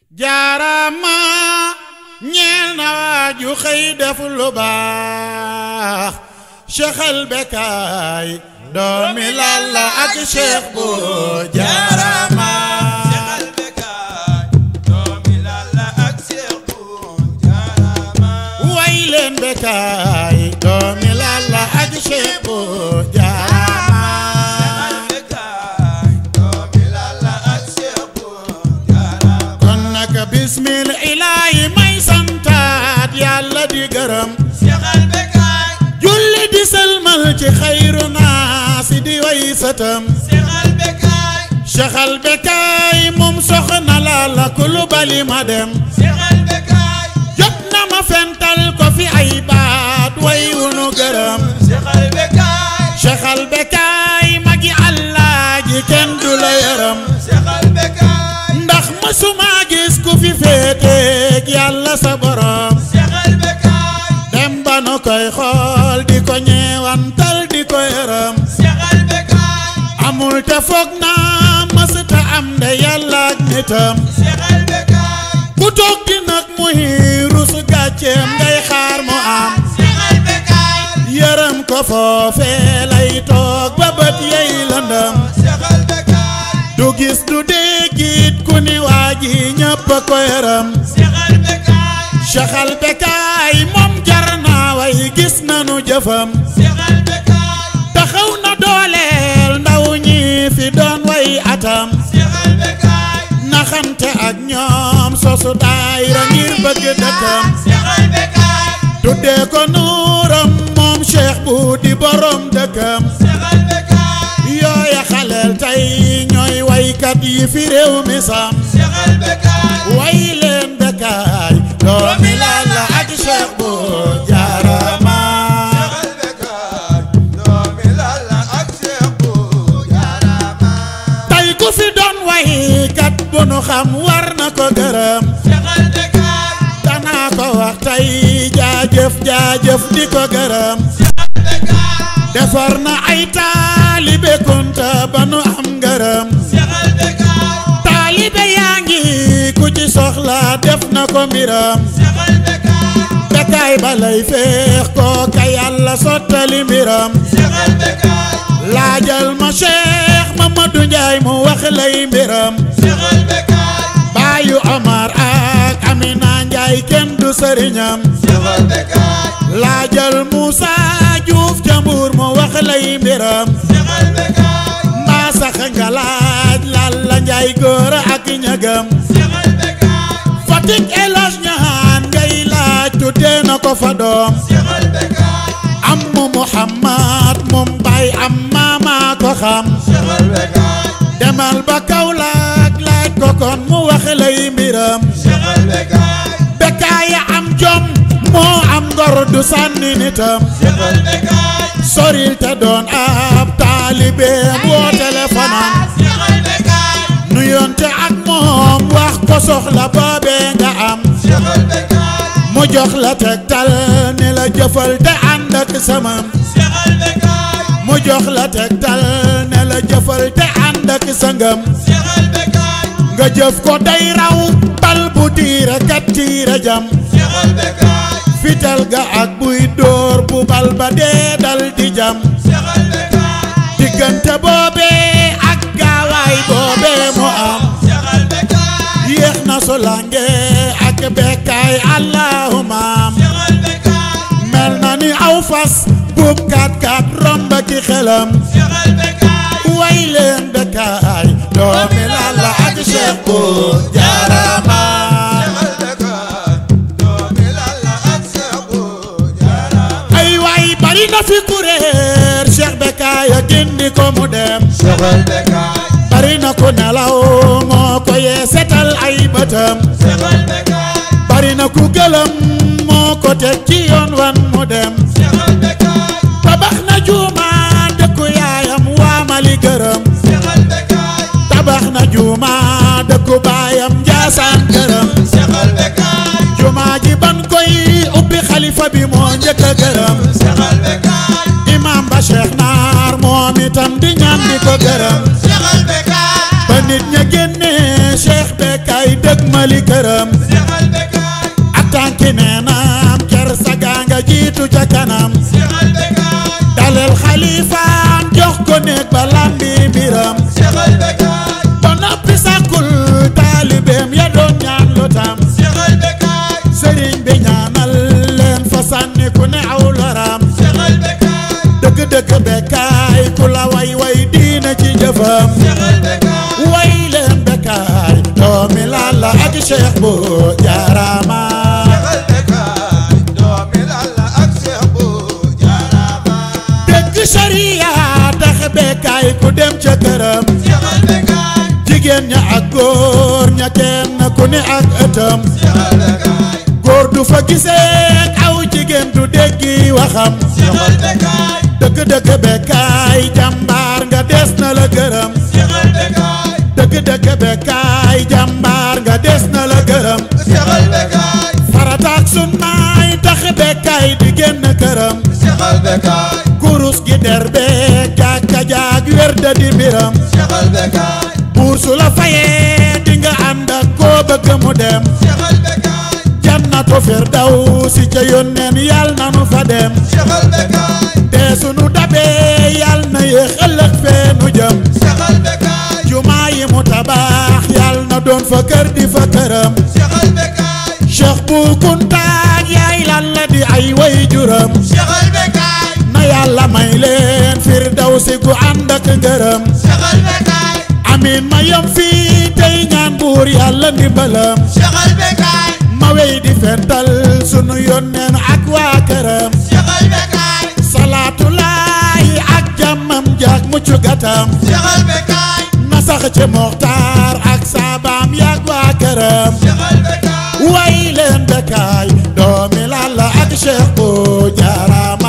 jaarama ñeel na waaju xëy def lu baax Cheikh al Bekaay doomi Lalla ak Cheikh bu jaarama way leen Bekaay doomi Lalla ak Cheikh bu jaarama kon nag bismil ilaahi may santaat yàlla di gërëm julli di sëlmal ci xayru naasi di way sëtam Cheikh al Bekaay moom soxna Lalla Kulubali ma dem jot na ma fental ko fi ay baat way wunu gërëm Cheikh al Bekaay magi Allah ji kenn du la yërëm ndax mësuma gis ku fi féeteeg yàlla sa borom dem ba nu koy xool di ko ñeewantal di ko yërëm amul te foog naa mësta am de yàlla ak nitam ku toog di nag muy rus gàcceem ngay xaar mu am yërëm ko foofee lay toog ba bët yey lëndëm du gis du déggit ku ni waa ji ñëpp a ko yërëm Cheikh al Bekaay moom jar naa way gis nanu jëfam taxaw na dooleel ndaw ñi fi doon way atam naxante ak ñoom sosu daayira ngir bëgg dëkkam tuddee ko nuuram moom Cheikh bu di borom dëkkam yooya xaleel tey ñooy waykat yi fi réew mi sam way leen Bekaay doomi Lalla ak Cheikh bu jaarama tey ku fi doon waykat bu nu xam war na ko gërëm danaa ko wax tey jaajëf jaajëf di ko gërëm defar na ay taalibe kunta ba nu am ngërëm taalibe yaa ngi ku ci soxla def na ko mbiram Bekaay ba lay feex ko ka yàlla sottali mbiram laajal ma Cheikh Mamadou Ndiaye mu wax lay mbiram baayu Omar ak Amina Ndiaye kenn du sëriñam laajal Moussa Diouf Jambour mu wax lay mbiram mbaa sax nga laaj Lalla Ndiaye góor ak ñagam Fatick Elhadj ñahaan ngay laaj tuddee na ko fa doom am mu Muhammad moom bay am maama ko xam demal ba Kaolack laaj ko kon mu wax lay mbiram Bekaay am jom moo am ngor du sànni nitam soril te doon ab taalibeem woo téléphone nu yonte ak moom wax ko soxla boobee nga am mu jox la tegtal ne la jëfal te ànd ak samam mu jox la tegtal ne la jëfal te ànd ak sangam nga jëf ko day raw bal bu tiire kat tiire jam fital ga ak buy dóor bu bal ba dee dal di jam diggante boobee ak gaawaay boobee mu am yéex na solange ak Bekaay allahuma mel na ni aw fas buub kat kat romb ki xelam way leen Bekaay doomi Lalla ak Cheikh bu jaarama ay way bari na fi kuréer Cheikh Bekaay a gindi ko mu dem bari na ku nelaw moo ko yee setal ay bëtam bari na ku gëlëm moo ko teg ci yoon wan mu dem tabax na juuma dëkku yaayam waa Mali gërëm tabax na juuma dëkku baayam Njaasaan gërëm jumaa ji ban koy ubbi xalifa bi moo njëkk a gërëm imam ba Cheikh Naar moom itam di ñaan di ko gërëm ba nit ña génnee Cheikh Bekaay dëgg jëmali këram ak tànki neenam ker saga nga jiitu ca kanam dalel xalifaam jox ko néeg ba lambi mbiram ba noppi sàkkul taalibeem ya doon ñaan lu tam sëriñ bi ñaanal leen fa sànni ku ne aw loram dëgg-dëgg bekkaay ku la way way diina ci jëfam way leen bekkaay doomi Lalla ak Cheikh bu jaarama dëgg sariya tax bekkaay ku dem ca këram jigéen ña ak góor ña kenn ku ne ak ëttam góor du fa gisee aw jigéen du déggi waxam dëgg-dëgg bekkaay jàmbaar nga des na la gërëm dëgg-dëgg bekkaay jàmbaar nga des na la gërëm farataak sunnaay tax bekkaay di génn këram kurus gi derbeek jàkka jaag wér da di mbiram buur su la fayee di nga ànd ak koo bëgg mu dem jannatu firdawsi ca yónneen yal na nu fa dem te sunu dabee yal na yéex ëllëg fee nu jëm jumaa yi mu tabax yal na doon fa kër di fa këram cheikh bu kuntaak yaay lan la di ay way juram na yàlla may leen firdawsi gu ànd ak ngërëm amin ma yem fii tey ñaan buur yàlla ndimbalam ma wey di fental sunu yónneen ak waa këram salaatu laay ak jàmmam jaak muccu gatam na sax ci moxtaar ak saabaam yaak waa këram way leen bekkaay doomi Lalla ak Cheikh bu jaarama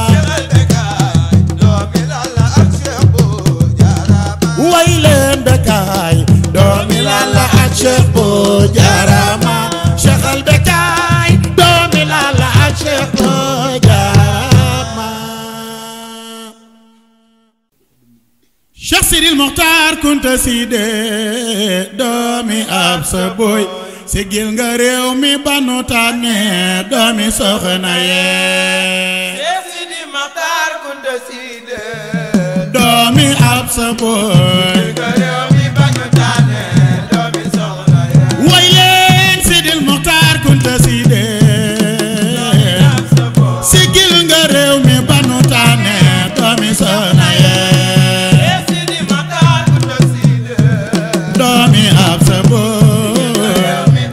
way leen bekkaay doomi Lalla ak Cheikh bu jaarama Cheikh al bekkaay doomi Lalla ak Cheikh bu jaarama Cheikh Sidil Mokhtar Kunta Sidé doomi ab sa boy sigil nga réew mi banu tànne doomi soxna yee doomi ab sa boy way leen Sidil Mokhtar Kunta Sidé sigil nga réew mi banu tànne doomi soxna yee doomi ab sa boy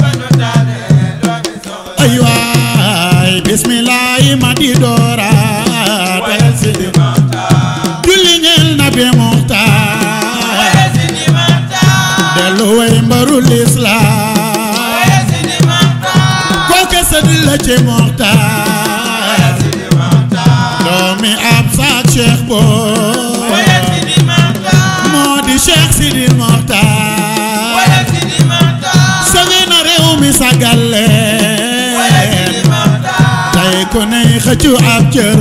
ay waay bismillahi ma di doora del Sidil julli ñeel nabi Muxtaar dellu way mbaru lislaam kooke sëdd la ci Muxtaar doomi ab saak Cheikh booy moo di Cheikh Sidil Muxtaar sëgë na réew mi sagal leen tey ku ney xëccu ab cër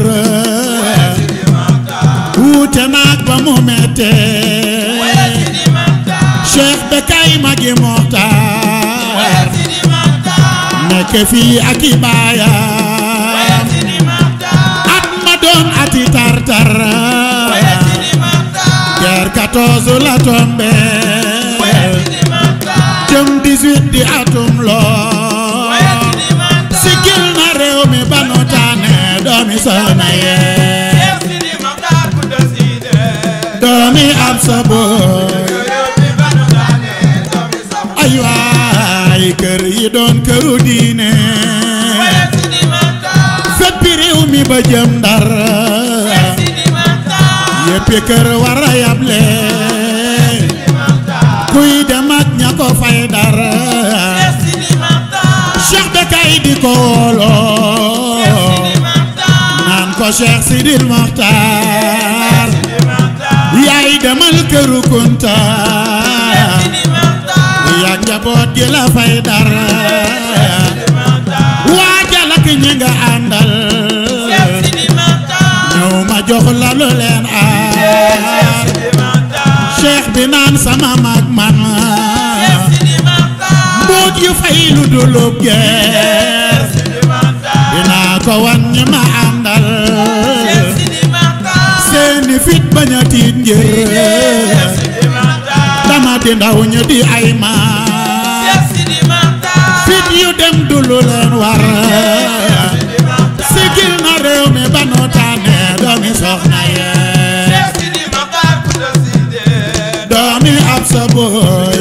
wuute naag ba mu mettee Cheikh Bekay magi Moxtaar nekk fii ak i baayam at ma doon ati tartar guerre 14 la tombé jëm 18 di atum loo sigil na réew mi ba nu tànne doomi soxna yee doomi ab sa boy ay waay kër yi doon këru diine feppi réew mi ba jëm ndar yéppi kër war a yable kuy dem ak ña ko fay dar Cheikh Bekay di ko wooloo naan ko Cheikh Sidil Mokhtar yaay demal këru Kunta yaa njaboot gi la fay dar waajal ak ñi nga àndal ñëw ma jox la lu leen aar Cheikh bi naan sama mag man mbuut yu fay lu dulub geer dinaa ko wan ñi ma àndal seeni fit bañ a tiit ngir dama di ndaw ñu di ay maan fit yu dem du lu leen war sigil na réew mi ba nu tànne doomi soxna yee doomi ab sa booy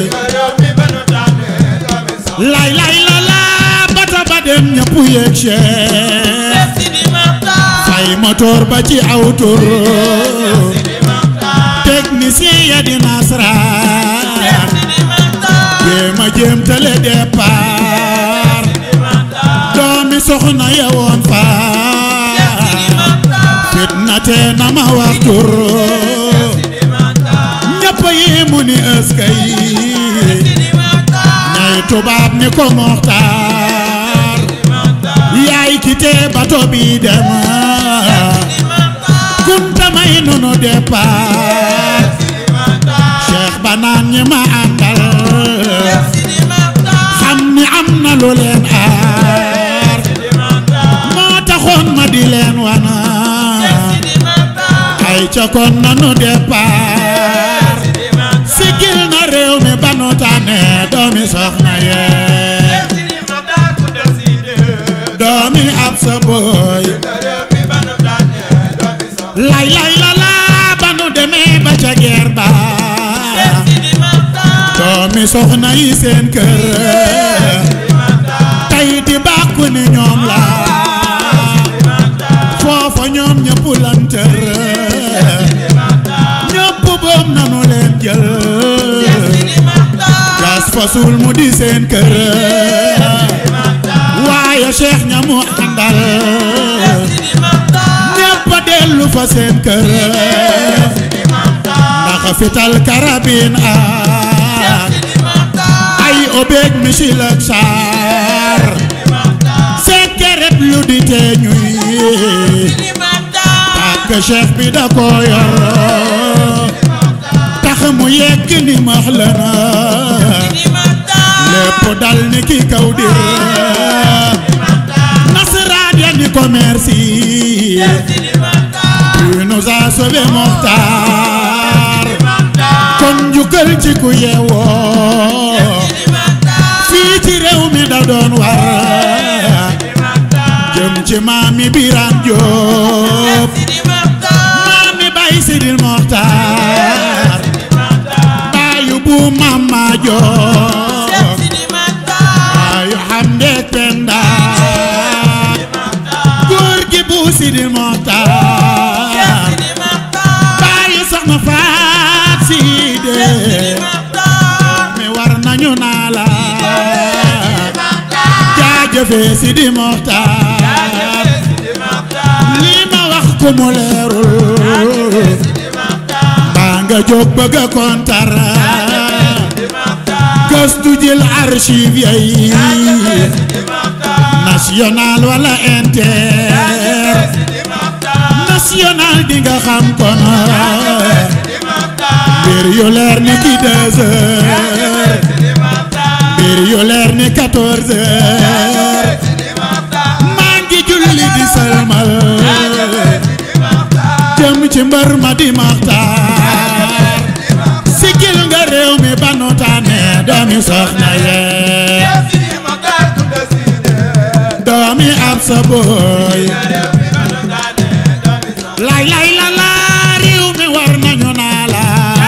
lay lay la la bata ba dem ñëpp yéeg Cheikh fay moteur ba ci aw tur technicien ya di nasaraan jéem a jéem tale départ doomi soxna ya woon faar fitna tee na ma wax tur ñëpp yi mu ni ëskay ñay tubaab ni ko moxtaar yaay kite bato bi dem kunta may nunu départ cheikh ba naan ñi ma àndal xam ni am na lu leen aar moo taxoon ma di leen wana ay ca kon nanu départ sigil na réew mi ba nu tànne doomi soxna yee doomi ab sa booy lay lay la la ba nu demee ba ca geer ba doomi soxna yi seen kër tey di bàkku ni ñoom la foofa ñoom ñëpp lantër ñëpp boom nanu leen jël gas fasul mu di seen kër waaye cheikh ñamu àndal ñëpp a dellu fa seen kër ndax fital karabin ak ay obéeg misil ak saar seen keret lu di tee ñuy tàkk cheikh bi da ko yor tax mu yegg ni max la na lépp dal ni ki kaw dir nasaraan ya ni ko merci tu nous as sauvé Mokhtar kon njukkal ci ku yeewoo fii ci réew mi da doon war jëm ci maami Biran Jóob maami Bay Sidil Mokhtar baayu bu Mama Jóob baayu Hamde Penda góor gi bu Sidil Mokhtar baayu soxna Faat Side mi war nañu naa la jaajëfe Sidi Mokhtar lii ma wax ku mu leerul baa nga jóg bëgg a kontar gëstu jël archive yi national wala inter national di nga xam kon mbir yu leer ni ki deux heures mbir yu leer ni quatorze heures maa ngi julli di salmal jëm ci mbër ma di maxtaar sigil nga réew mi ba nu tànne doomi soxna yee doomi ab sa booy lay lay la la réew mi war nañu naa la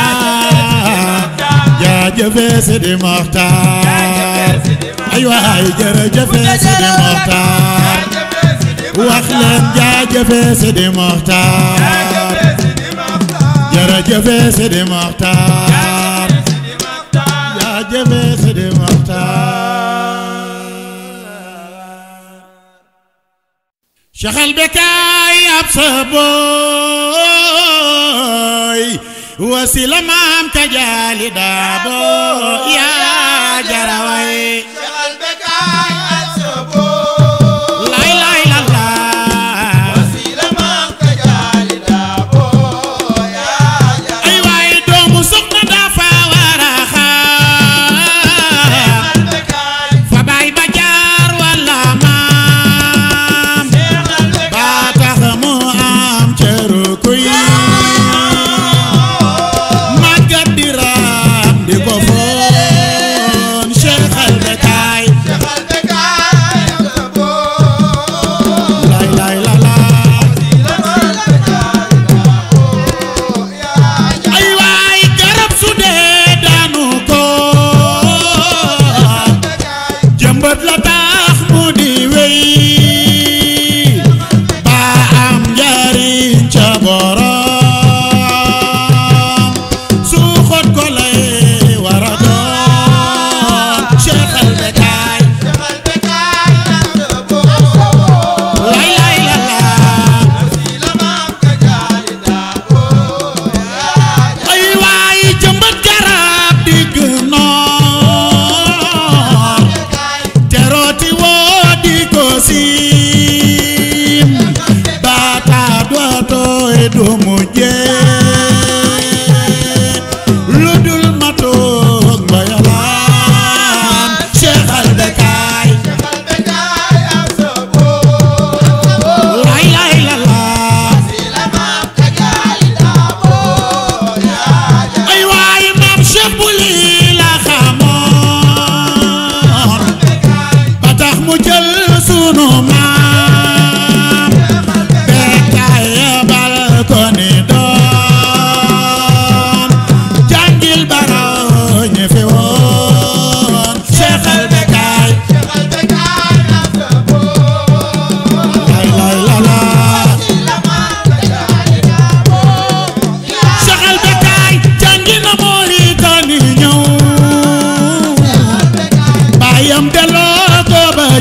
jaajëfe Sidi Mokhtar ay waay jërëjëfe Sidi Mokhtar wax leen jaajëfe Sidi Mokhtar jërëjëfe Sidi Mokhtar jaajëfe Sidi Mokhtar Cheikhal Bekaay ab sa booy wasila maam ka jaali daabo yaa jaraway lay lay la la ay waay doomu soxna dafa war a xam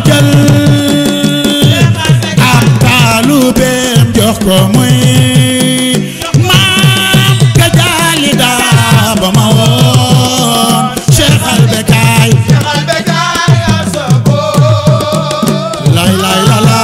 jël ab taalubeem jox ko muy maam ka jaali daa ba ma woon Cheikh al Bekaay lay lay la la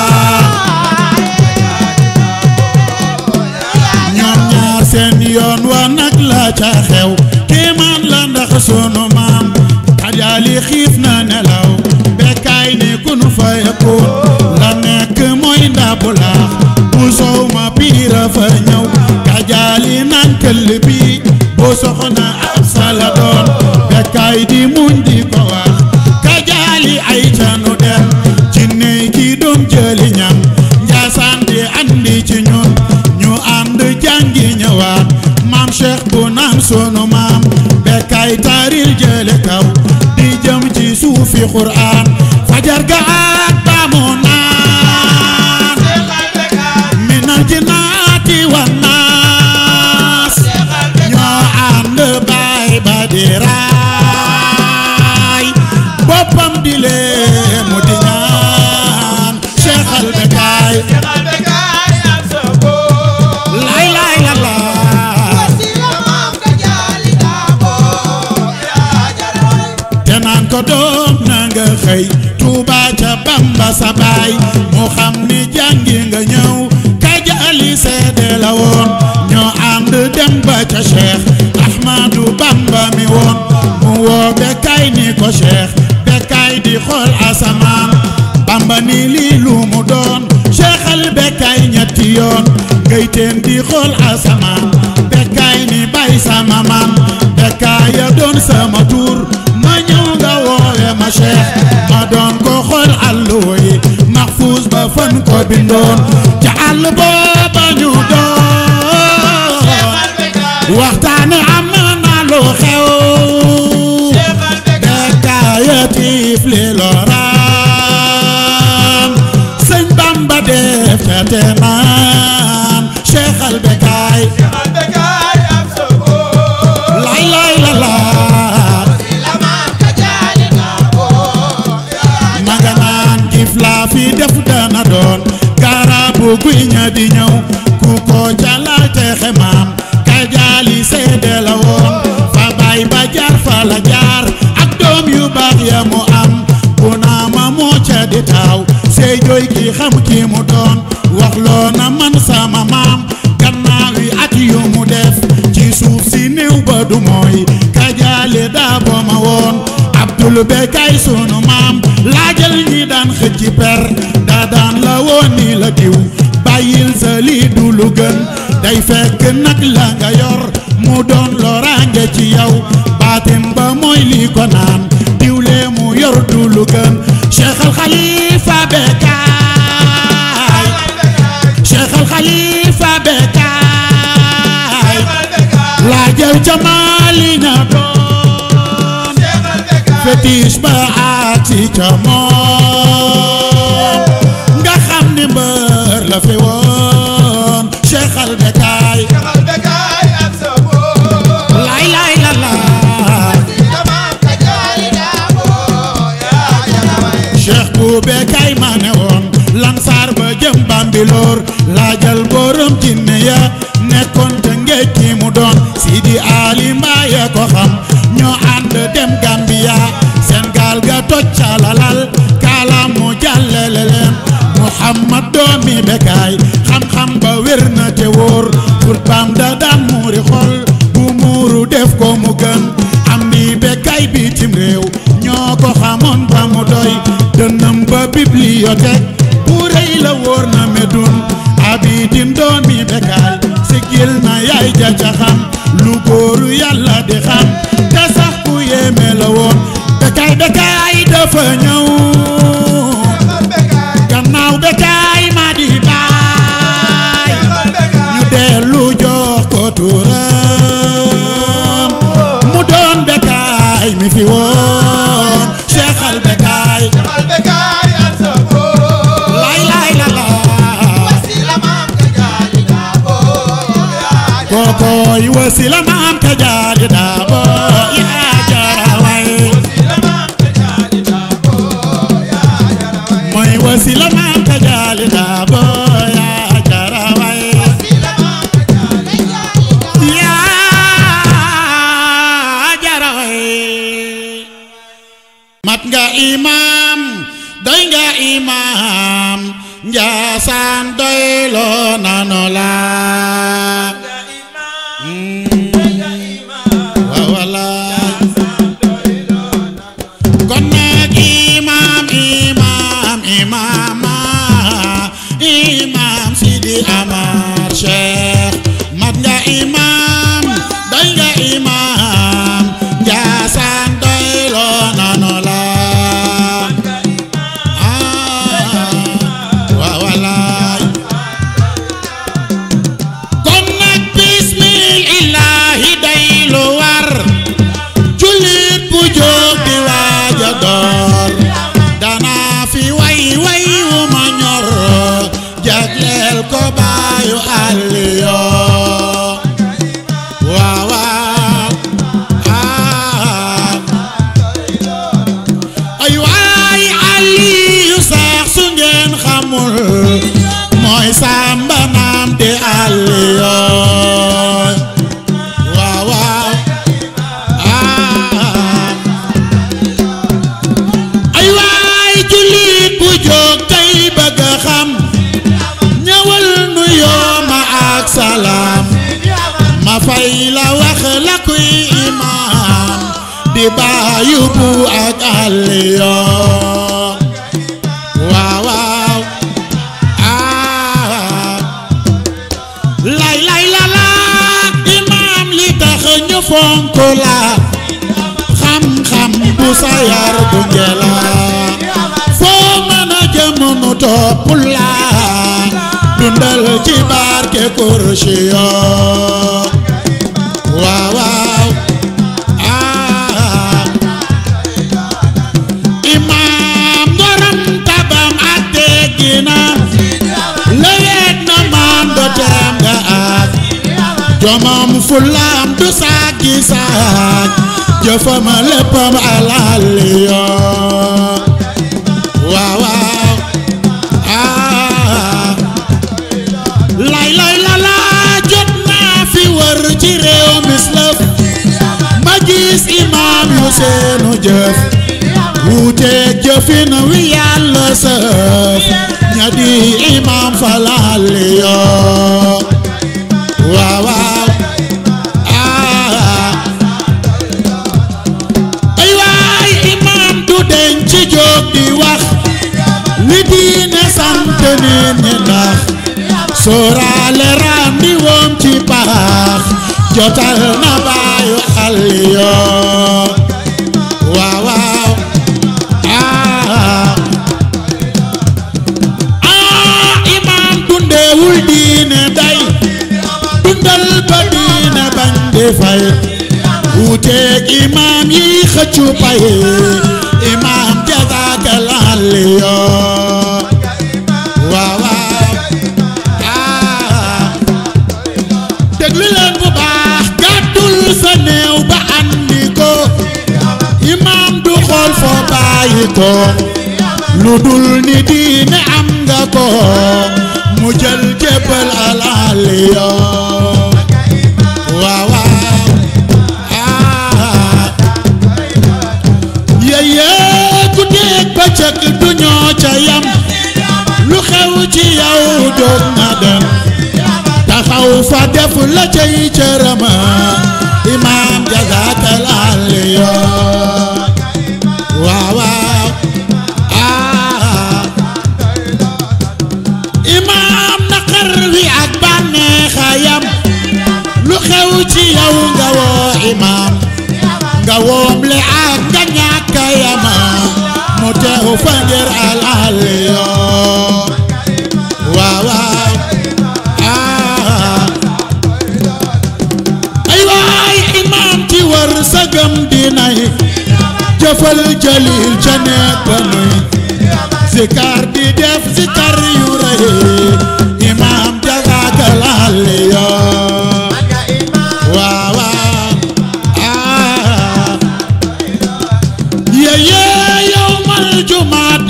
ñoom ñaar seen yoon wa nag la ca xew kéemaan la ndax sunu maam kajaali xiif na nelaw Bekaay ne ku nu fa yëkkoon la nekk mooy ndabu laax bu sow ma piira fa ñëw kajaali naan këll bi bu soxna ab sala doon Bekaay di muñ di ko wax kajaali ay canu dem jinne ki doon jëli ñam njaasaan di andi ci ñun ñu ànd jàngi ñëwaat maam cheikh bu naan sunu maam Bekaay taaril jële kaw di jëm ci suufi quraan fajar ga ak baamu naan minal jinnaati wan naas ñoo ànd baay ba di raay boppam di lee mu di ñaan cheikh al Bekaay lay lay la la te naan ko doom na nga xëy Tuuba ca Bamba sa baay mu xam ni jàngi nga ñëw kajaali seede la woon ñoo ànd dem ba ca Cheikh Ahmadu Bamba mi woon mu woo Bekaay ni ko Cheikh Bekaay di xool asamaan Bamba ni lii lu mu doon Cheikh al Bekaay ñetti yoon ngay teen di xool asamaan Bekaay ni bay sama maam Bekaay ya doon sama tur ma ñëw nga woowe ma Cheikh ma doon ko xool alluwa yi maxfuus ba fan ko bindoon ca àll booba ñu doon waxtaane am na lu xew Bekaay ya tiif li loraan sëñ Bamba def ca te naan Cheikh al Bekaay lay lay la la maga naan gif laa fi def dana doon gaarabu guy ña di ñëw ku ko jalal te xemaam kajaali seede la woon fa bay ba jaar fa la jaar ak doom yu baax ya mu am bu naa ma moo ca di taaw sey jooy ki xam ki mu doon wax loo na man sama maam gannaaw yi at yu mu def ci suuf si néew ba du mooy kajaali daa bo ma woon Abdul Bekaay sunu maam laajal ñi daan xëcc per daa daan la woon ni la diw bàyyil sa lii du lu gën day fekk nag la nga yor mu doon loraange ci yow baatim ba mooy lii ko naan diwlee mu yor du lu gën Cheikh al Khalifa Bekaay Cheikh al Khalifa Bekaay laajal jamaali ña doon fétiche ba aati ca moom nga xam ni mbër la fi woon Cheikh al Bekaay lay lay la la Cheikh bu Bekaay ma ne woon Lansar ba jëm Bambilor laajal borom jinne ya nekkoon te ngéej ki mu doon Sidi Ali Mbaye ko xam ñoo ànd dem Gambia seen gaal ga toj calalal kaalaam mu jàllale leen Muhammad doomi Bekaay xam-xam ba wér na te wóor xutbaam da daan muuri xol bu muuru def ko mu gën am ni Bekaay bitim réew ñoo ko xamoon ba mu doy dënnam ba bibliothèque bu rëy la wóor na medun abidin doomi Bekaay sigil na yaay ja ca xam lu góoru yàlla di xam te sax ku yéeme la woon Bekaay Bekaay dafa ñëw gannaaw Bekaay ma di baay ñu dellu jox ko turam mu doon Bekaay mi fi woon Cheikh al Bekaay lay lay la la kokoy wasila maam ka jaali daabo yaa jara way mat nga imam doy nga imam njaasaan doy loo nanu la waaw walaay kon nag imam imam imam imam Sidi Amar Cheikh mat nga imam doy nga imam njaasaan doy loo nanu la waaw walaay kon nag bismillahi day lu war jullit bu jóg di waaja door danaa fi way way wu ma ñor jagleel ko baayu Aliyo waaw waaw ah ay waay Aliyu sax su ngeen xamul mooy Samba naam di Aliyo waaw waaw ah ay waay jullit bu jóg tey bëgg a xam ñëwal nu yooma ak salaam ma fay la wax la kuy imaam di baayu bu ak Aliyo waaw waaw ah lay lay la la imaam li tax ñu fonk la xam-xam bu sa yar bu ngela foo mën a jëm nu topp la dundal ci barke kursiyo waaw waaw ah imaam ngoram tabam ak tegginam lewet na maam do teem nga ak jomam fulam du saagi saag jëfam léppam alaliyo waaw waaw ah lay lay la la jot naa fi wër ci réew mislëf ma gis imaam yu seenu jëf wuuteeg jëfin wi yàlla sëf ña di imaam falaliyo waaw waaw ah ay waay imaam du deñ ci jóg di wax li diine sant nit ñi ndax sóoraale randi woom ci paax jotal na baayu Aliyo waaw waaw ah ah imaam dundeewul diine day dundal ba diine bañ di fay wuuteeg imaam yi xëccu pay imaam jazaakal Aliyo waaw waaw ah déglu leen bu baax gàddul sa néew ba andi ko imaam du xool foo bàyyi ko lu dul ni diine am nga ko mu jël jébbal al Aliyo waaw waaw ah yeye guddeeg bëccëg du ñoo ca yam lu xew ci yow jóg na dem taxaw fa def la cay cërëma imaam jazaakal Aliyo waaw waaw ah imaam naqar wi ak bànneexayam lu xew ci yow nga woo imaam nga woom le ak nga ñàkk yama mu teew fa ngir al Aliyo waaw waaw ah ay waay imaam ci wër sëgëm dinay jëfal jalil ca nekk ba nuy zikar di def zikar yu rëy imaam jazaakal Aliyo waaw waaw ah yeye yowmal jumaat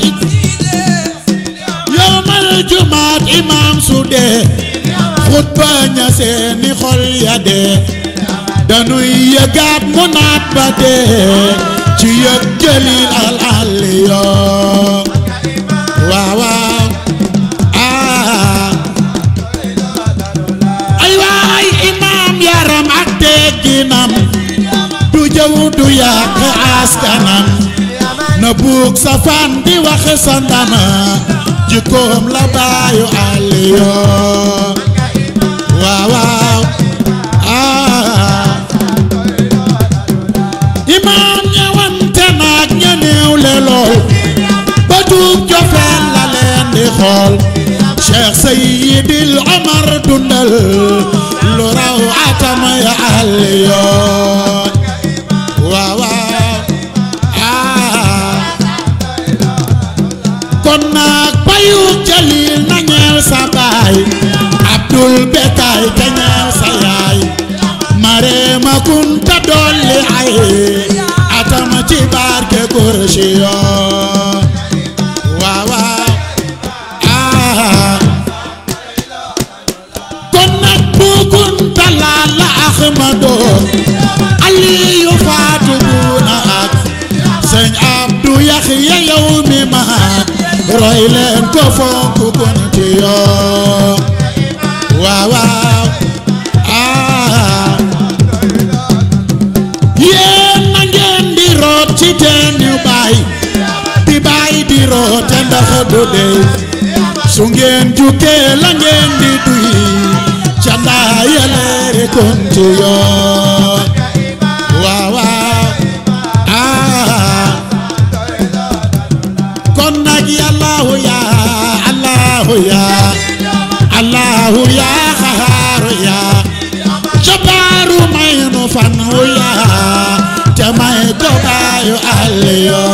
yowmal jumaat imaam su dee xutba ña seeni xol ya dee danuy yëgaat mu naat ba dee ci yëg jëlil al aliyo waaw waaw ah ay waay imaam yaram ak tegginam du jëw du yàq askanam na buug sa fan di wax sa ndama jikkoom la baayu aliyo waaw waaw ah imaam ñëwante naag ña néew le lool ba tuub jofeen la leen di xool Cheikh Seydil Omar dundal lu raw atama ya aliyo waaw waaw ah kon nag bayu jalil na ñeel sa baay Abdul Bekaay te ñeel sa yaay Marema Kunta dolli ay atama ci barke kursi yoo waaw waaw ah kon nag bu Kunta laal la Ahmadu Aliyu Faatu Buuna ak sëñ Abdu Yaxya yow mi ma roy leen ko fonk kunti yoo waaw waaw ah yéen na ngeen di root ci teen yu baay di baay di root te ndax du dey su ngeen jukkee la ngeen di duy ca ndaa yaleere kunti yoo waaw waaw ah kon nag yàllaahu yaa allaahu yaa allaahu yaa xahaaru yaa jabaaru may nu fan wu yaa te may ko baayu aliyo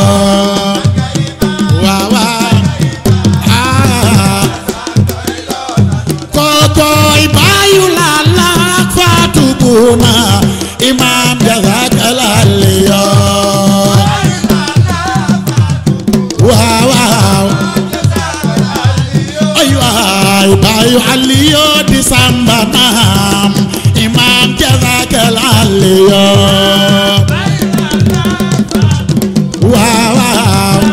waaw waaw ah kookooy baayu laala ak faatu buuna imaam jazakal aliyo waaw waaw ay waay baayu aliyo di samba naam imaam jazakal aliyo waaw waaw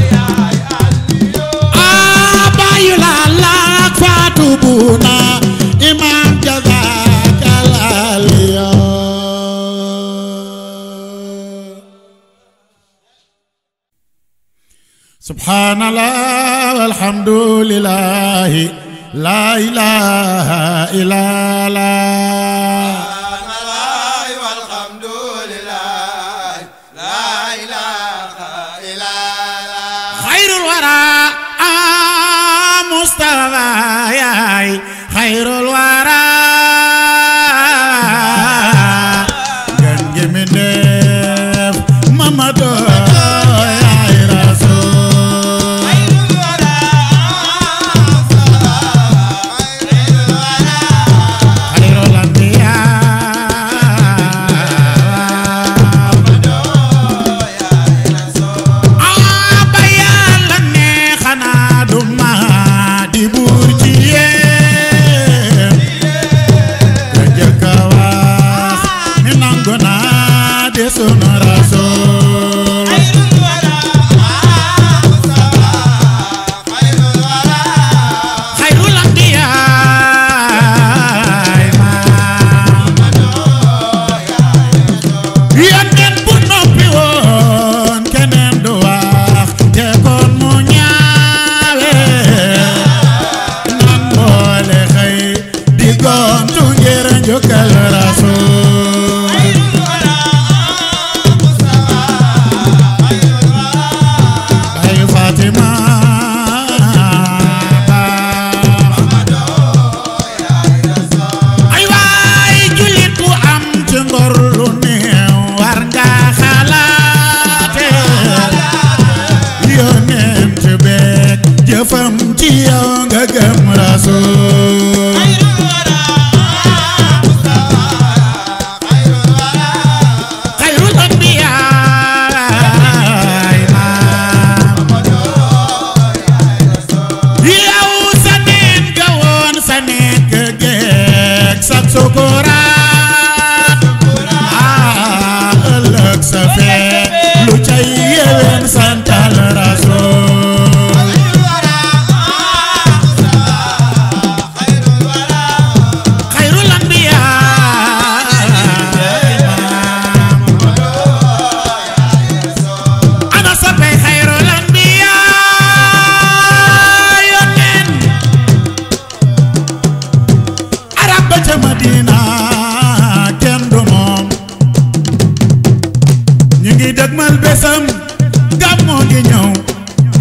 ah baayu laala ak faatu buuna imaam jazakal aliyo سبحان الله والحمد لله لا إله إلا الله والحمد لله لا إله إلا الله خير الورى آه مصطفى يا خير الورى جنج من دف محمد يا رسول خير الأنبياء aba yàlla ne xanaa du ma di buur ci yéen ka jëkk a wax ni nangu naa de sunu rasul xayrul anbiyaay maam yónneen bu noppi woon keneen du wax te kon mu ñaawe nan boole xëy di gontu ngir njukkal rasul bay Fatima ay waay jullit bu am ci ngor lu néew war nga xalaate yonent beek jëfam ci yow nga gëm rasul xayrul anbiyaay maam yow sa neen ga woon sa nekk geek sa sukuraat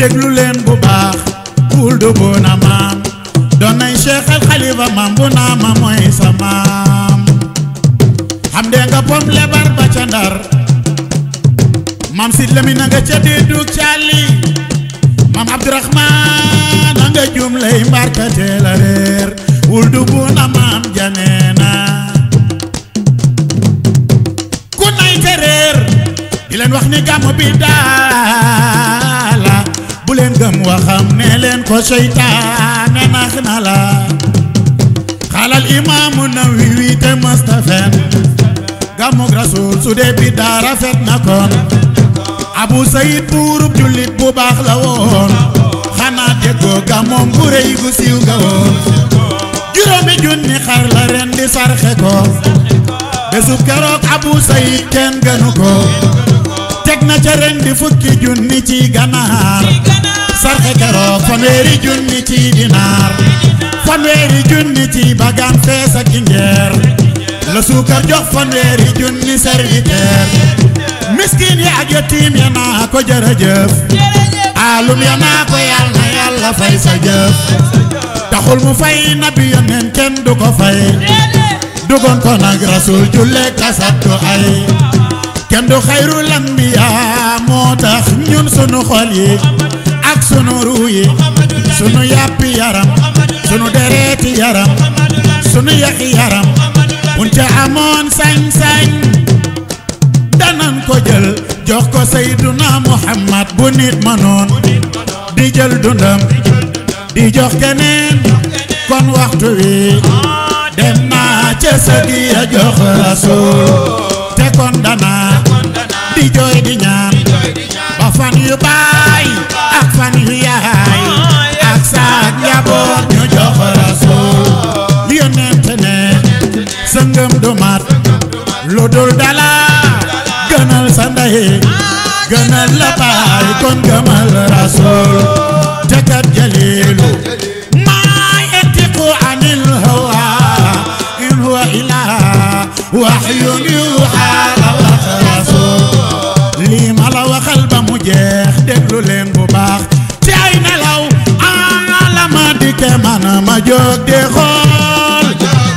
déglu leen bu baax wul du bu na maam doon nañ Cheikh al Khalifa maam bu naa ma mooy sa maam xam de nga pom lebar ba ca ndar maam Sid Lamin na nga ca déedug càlli maam Abdourahman na nga jum lay mbarkate la réer wul du bu na maam janeena ku nay te réer di leen wax ni gàmm bi daala bu leen gëm waxam ne leen ko seytaane nax na la xaalal imaamu Nawawi te mustafen gàmmug rasul su dee bi daa rafet na kon abu sayid buurub jullit bu baax la woon xanaa déggoo gàmmoom bu rëy gu siiw ga woon juróomi junni xar la ren di sarxe ko bésub keroog abu sayid kenn gënu ko teg na ca ren di fukki junni ci ganaar sarxe keroog fanweeri junni ci dinaar fanweeri junni ci bagaan fees ak ngeer la suukar jox fanweeri junni serviteur miskin yi ak yatiim ya naa ko jërëjëf alum ya naa ko yàlla na yàlla fay sa jëf taxul mu fay nabi yoneen kenn du ko fay dugoon ko nag rasul julle kasattu ay kenn du xayrul anbiya moo tax ñun sunu xol yi ak sunu ruu yi sunu yàppi yaram sunu dereeti yaram sunu yaxi yaram buñ ca amoon sañ-sañ danan ko jël jox ko Seyduna Muhammad bu nit mënoon di jël dundam di jox keneen kon waxtu wi dem naa ca sëgi ya jox rasul te kon dana di jooy di ñaan ba fan yu baay ak fan yu yaay ak saak njaboot ñu jox rasul yonent ne sëngëm du mat lu dul dala gënal sa ndey gënal la baay kon gëmal rasul te kat jalilu maa yantiqu anil hawa in huwa illaa wahyun yuuhaa la wax rasul lii ma la waxal ba mu jeex déglu leen bu baax ci ay nelaw ana la ma dikke man ma jóg di xool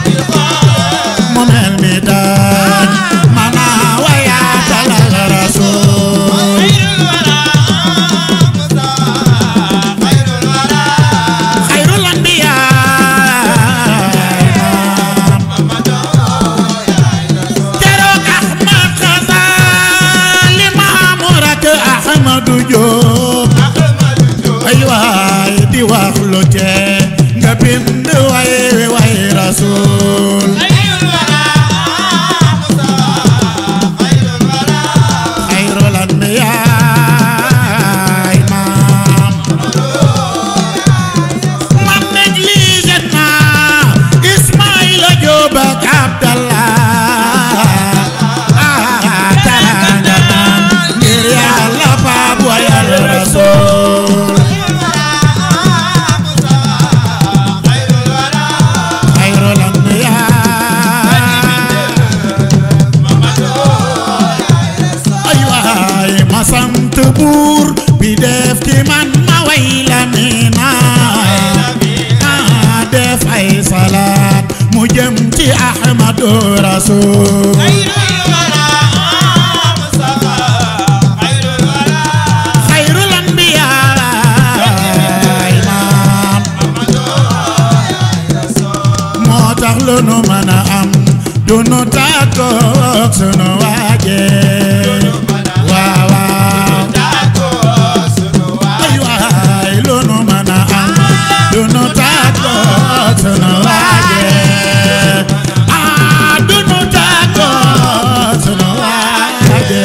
mu mel ni daan mana wayaatal rasul xayrul anbiyaa keroog Ahmad Xasaali maamu rakk Ahmadu Jóob ay waay di wax lu tee nga bind way way rasul xayrul anbiyaa maam man négligé naa Ismaïla Jóob ak Abdallah ah taranga naan ngir yàlla baab wayal rasul xayrul anbiyaa ay waay ma sant buur bi def ci man ma way la minaay ah def ay salaat mu jëm ci Ahmadu Rasul xayrul anbiyaa maam moo tax lu nu mën a am du nu tàggoog sunu waaje waaw waaw ay waay lu nu mën a am du nu tàggoog sunu waaje ah du nu tàggoog sunu waaje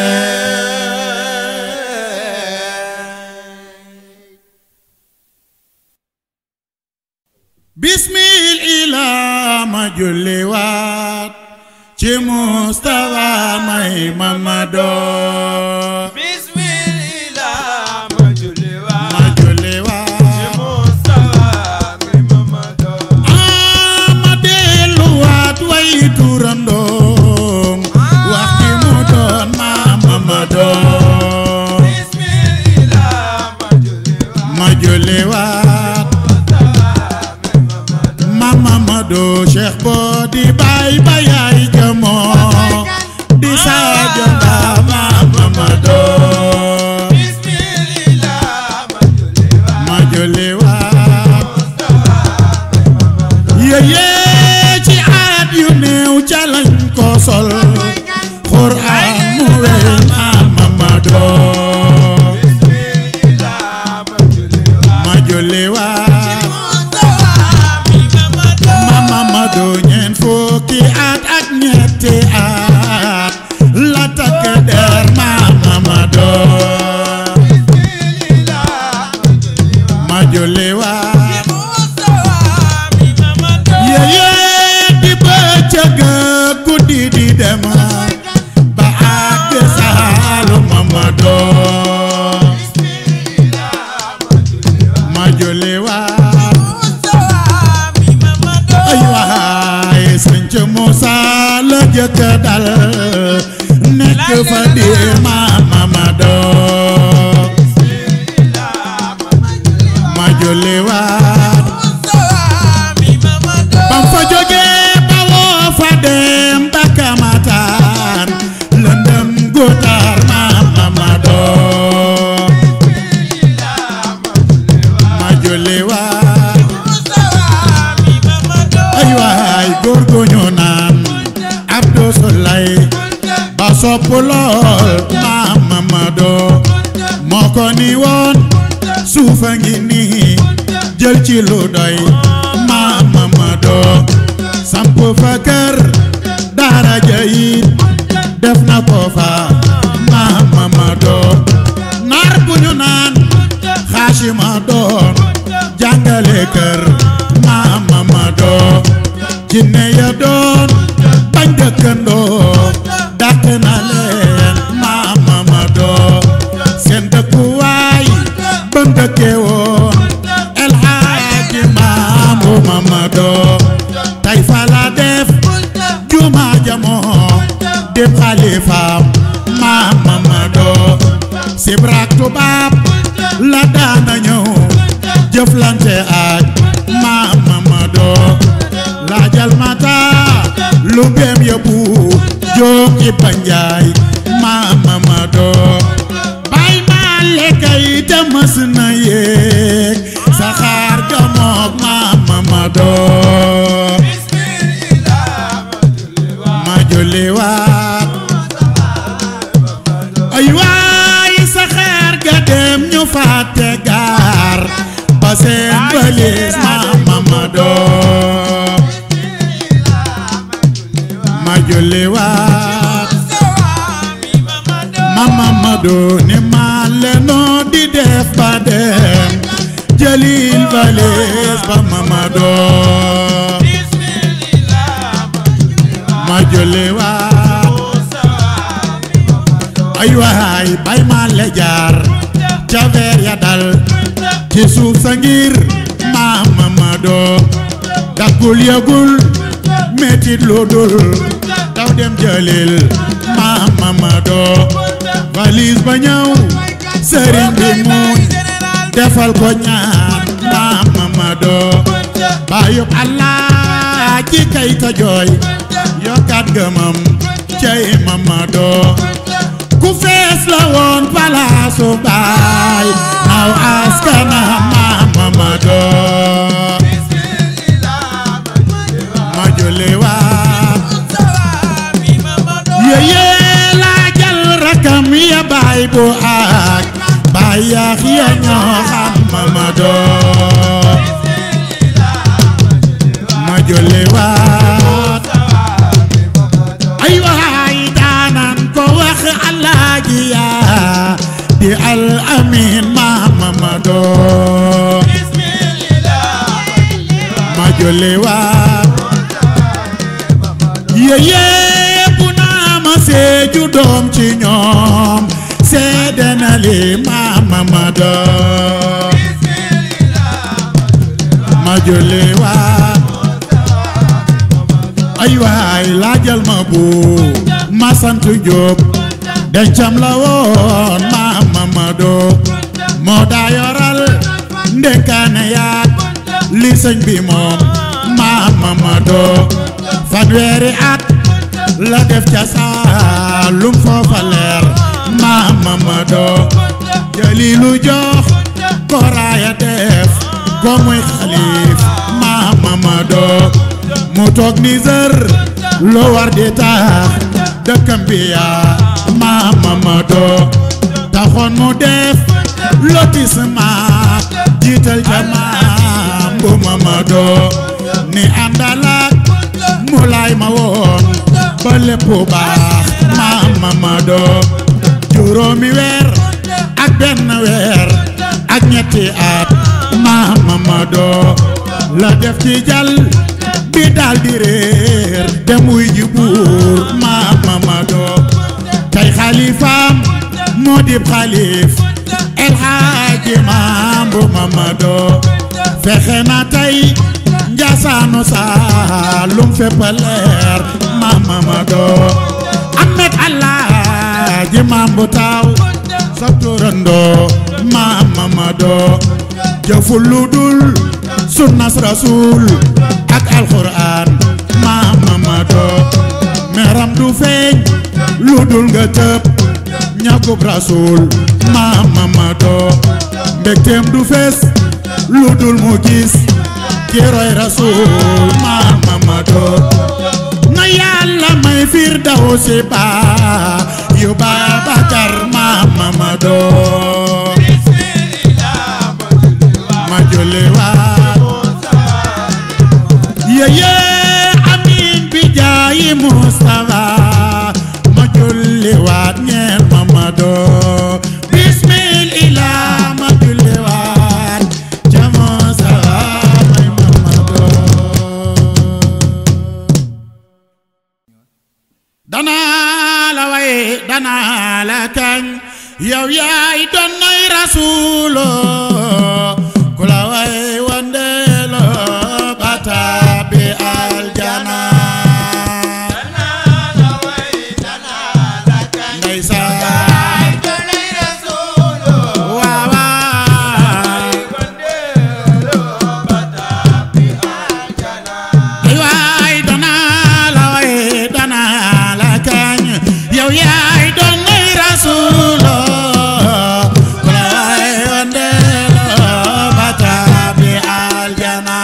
bismil ilaa ma julli waat ci Mustafa may Mamadou Bismillah ma julli waat ma julli waat Mustafa mi Mamadu ah ma delluwaat way turandoom wax ci mu doon ma Mamadou Bismillah ma julli ma julli waat mama Mado Cheikh bo di bay bayay jamoo di saaja ba mama Mado ma julli waat yeye ci aat yu néew ca lañ ko sol Qur'an mu wey mama Mado ma julli waat mama Mado ñeent fukki at ak ñetti at la takk der mama Mado ma julli waat yeye di bëccëg guddi di dem ba àgg saalu mama Mado ma julli waat ay waay sëñ Moussa la jëkk dal nekk fa di mama Mado ma julli waat bam fa jógee bawoo fa dem ba Kamatar lëndëm gutar mama Mado ma julli waat ay waay góor gu ñu naan Abdou Soulay ba sopp lool mama Mado moo ko ni woon suufa ngi nii jël ci lu doy mama Mado samp fa kër daara jayit def na ko fa mama Mado naar bu ñu naan xaasima doon jàngale kër mama Mado jinne ya doon bañ dëkkandoo dàq na leen mama Mado seen dëkkuwaay ba mu dëkkee woon El Hadji Maamu Mamado tey fa la def juma jamoo dem xalifaam maam Mamado sibrak tubaab la daana ñëw jëflante ak maam Mamado laajal mata lu beem yóbbu jóg Iba Njaay maam Mamado bay maa lekkay te mës na yéeg saxaar ga moog maam Mamado ma julli waat ay waay saxaar ga dem ñu fàtte gaar ba seen bëlis maam Mamado ma julli waat mama Mado ni ma lenoo di def ba dem jëlil bëlis ba Mamado ma julli waat ay waay bay ma le jaar ca veer ya dal ci suuf sa ngir maam Mamado daggul yëgul metit lu dul daw dem jëlil maam Mamado valise ba ñëw sëriñ bi muñ defal ko ñaan maam Mamado bayub Allah ci kay ta jooy yokkaat gëmam cey Mamado ku fees la woon palaasu baay naw askana maam Mamado ma julli waat yeye laa jël rakam ya baay bu ak baay yaax ya ñoo xam Mamado ma julli waat ay waay daanan ko wax alaaji yaa di al amin maam Mamado ma julli waat yeye bu naa ma seeju doom ci ñoom seede na li maam Mamado ma julli waat ay waay laajal ma bu ma sant Jóob dencam la woon maam Mamado moo daa yoral ndekkaane yaat li sëñ bi moom maam Mamadou fanweeri at la def ca Saalum foofa leer maam Mamadou jëlilu jox koraaya def ko muy xalif maam Mamadou mu toog ni zër lu war di tax dëkkam bi yaa maam Mamadou taxoon mu def lotissement jiital ca maam bu Mamadou ni àndalaat mu laay ma woon ba lépp baax maam Mamadou juróomi weer ak benn weer ak ñetti at maam Mamadou la def ci jàll bi daal di réer dem wuy ji buur maam Mamadou tey xalifaam moo dib xalif El Hadji maam bu Mamadou fexe na tey njaasaanu Saalum fépp leer maam Mamadou Ahmed Alaaji maam bu taaw sa turandoo maam Mamadou jëful lu dul sunnas rasul ak alxuraan maam Mamadou meram du feeñ lu dul nga tëb ñakub rasul maam Mamadou mbégteem du fees lu dul mu gis ki roy rasul maam Mamadou na yàlla may firdawsi ba yu Babakar maam Mamadou ma julli waat yeye amin bi jaayi Mustafa ma julli waat ñeel Mamadou bismillah ma julli waat ca Mustafa may Mamadou danaa la way danaa la kañ yow yaay doon nay rasuulo ku la way wandeelo bataabi aljana ndeysaan waaw waaw ay waay danaa la way danaa la kañ yow yaay doon nay rasuulo ku la way wandeelo bataabi aljana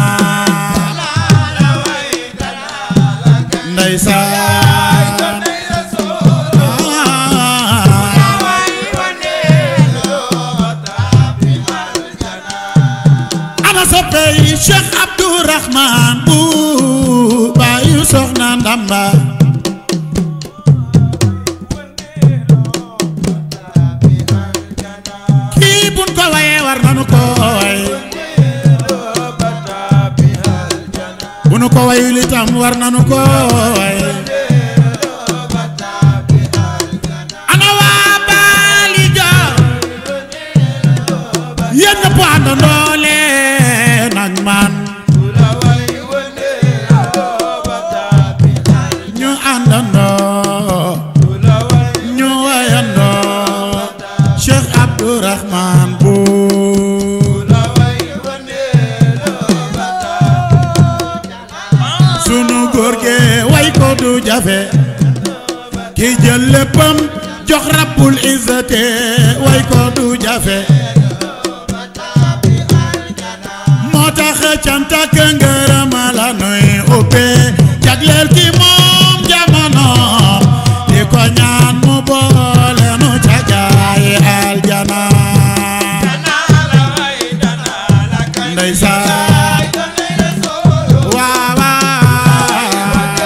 ndeysaan ana soppey Cheikh Abdourahman bu baayu soxna Ndamba kii buñ ko waye war nanu ko way bu nu ko wayul itam war nanu ko way ana waa baali joor yéen ñëpp àndandoo leen ak man ñu àndandoo ñu wayandoo Cheikh Abdourahman bu sunu góor ge way ko du jafe ki jël léppam jox rabbul izzate way ko du jafe moo tax cant ak ngërëm la nuy ubbee jagleel ki moom jamono di ko ñaan mu boole nu ca gaay aljana ndeysaan waaw waaw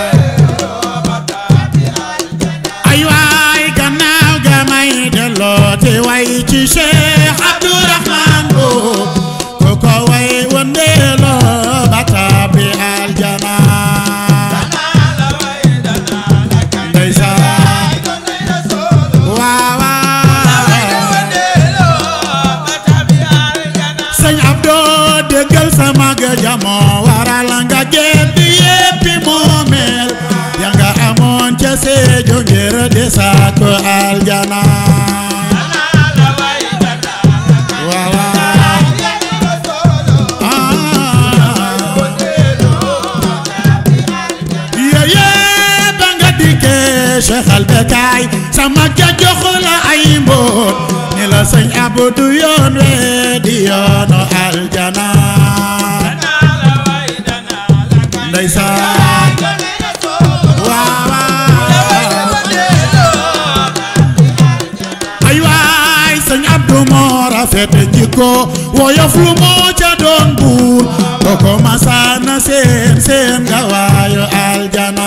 ay waay gannaaw ga may delloo te way ci Cheikh Abdourahman Lo ku ko way wëndeeloo ba tàbbi aljana ndeysaan waaw waaw sëñ Abdou déggal sëñ Abdu yoon we di yoonu aljana ndeysaan waaw waaw ay waay sëñ Abdu moo rafet jikko woyof lu moo ca doon buur koko masaana seen seen nga waayu aljana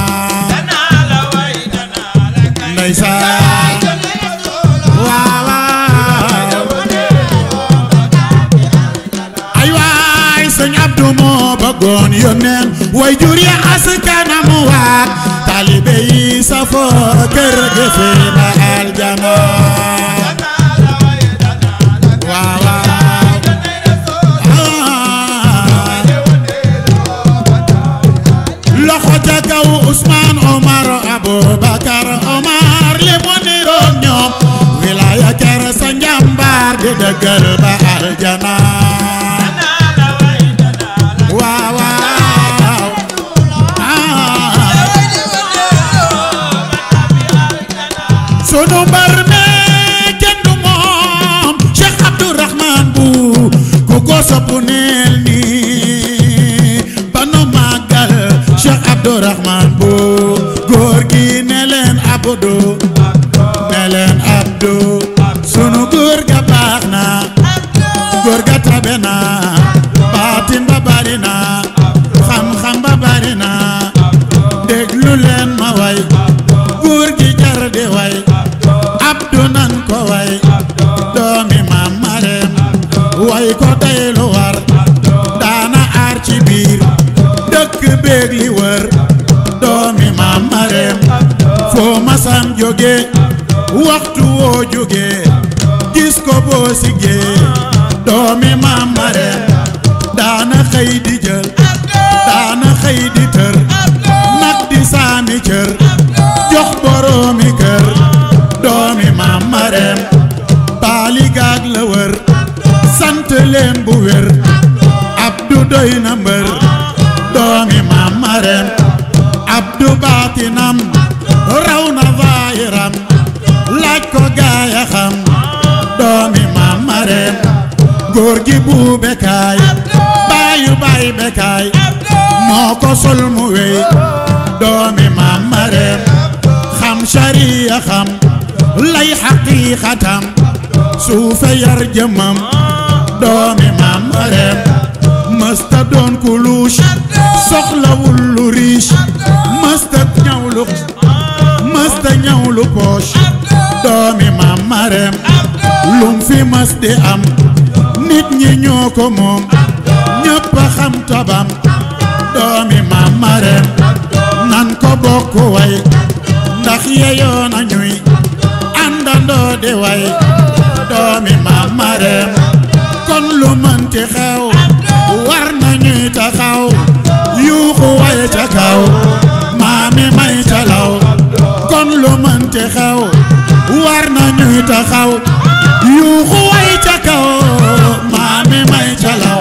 ndeysaan waaw waaw ay waay sëñ Abdu moo bëggoon yónneen way jur ya askanam waat taalibe yi safoo kër gi fi na aljana waaw waaw ah. loxo ca kaw Ousmane Omar Aboubacar Omar li mu niroog ñoom wilaya kër sa njàmbaar di dëggal ba aljana waaw waaw ah. sunu mbar me kenn du moom Cheikh Abdourahman bu ku ko soppu neel nii ba nu màggal Cheikh Abdourahman bu góor gi ne leen Abdou ne leen Abdou sunu góor ga baax na góor ga tabe na baatin ba bari na xam-xam ba bari na déglu leen ma way góor gi jar di way Abdou nan ko way doomi maam Marem way ko day lu war daana aar ci biir dëkk beeg li wër doomi maam Marem foo masam jóge waxtu woo jóge gis ko boo siggee doomi maam Marem daana xëy di jël daana xëy di tër nag di saami cër jox boroomi kër doomi maam Marem baali gaag la wër sant leen bu wér Abdu doy na mbër doomi maam Marem Abdu baatinam raw na zaahiram laaj ko gaaya xam doomi maam Marem góor gi bu bekaay baayu baay bekaay moo ko sol mu wey doomi maam Marem xam shariya xam lay xaqiiqatam suufe yar jëmmam doomi maam Marem mësta doon ku luush soxlawul lu riche mësta ñaw lu mësta ñaw lu poche doomi maam Marem lum fi mës di am nit ñi ñoo ko moom ñëpp a xam tabam doomi maam Marem nan ko bokk way ndax yeyoo na ñuy àndandoo di way doomi maam Marem kon lu mënti xew war na ñuy taxaw yuuxu way ca kaw maami may ca law kon lu mënti xew war na ñuy taxaw yuuxu way ca kaw maami may ca law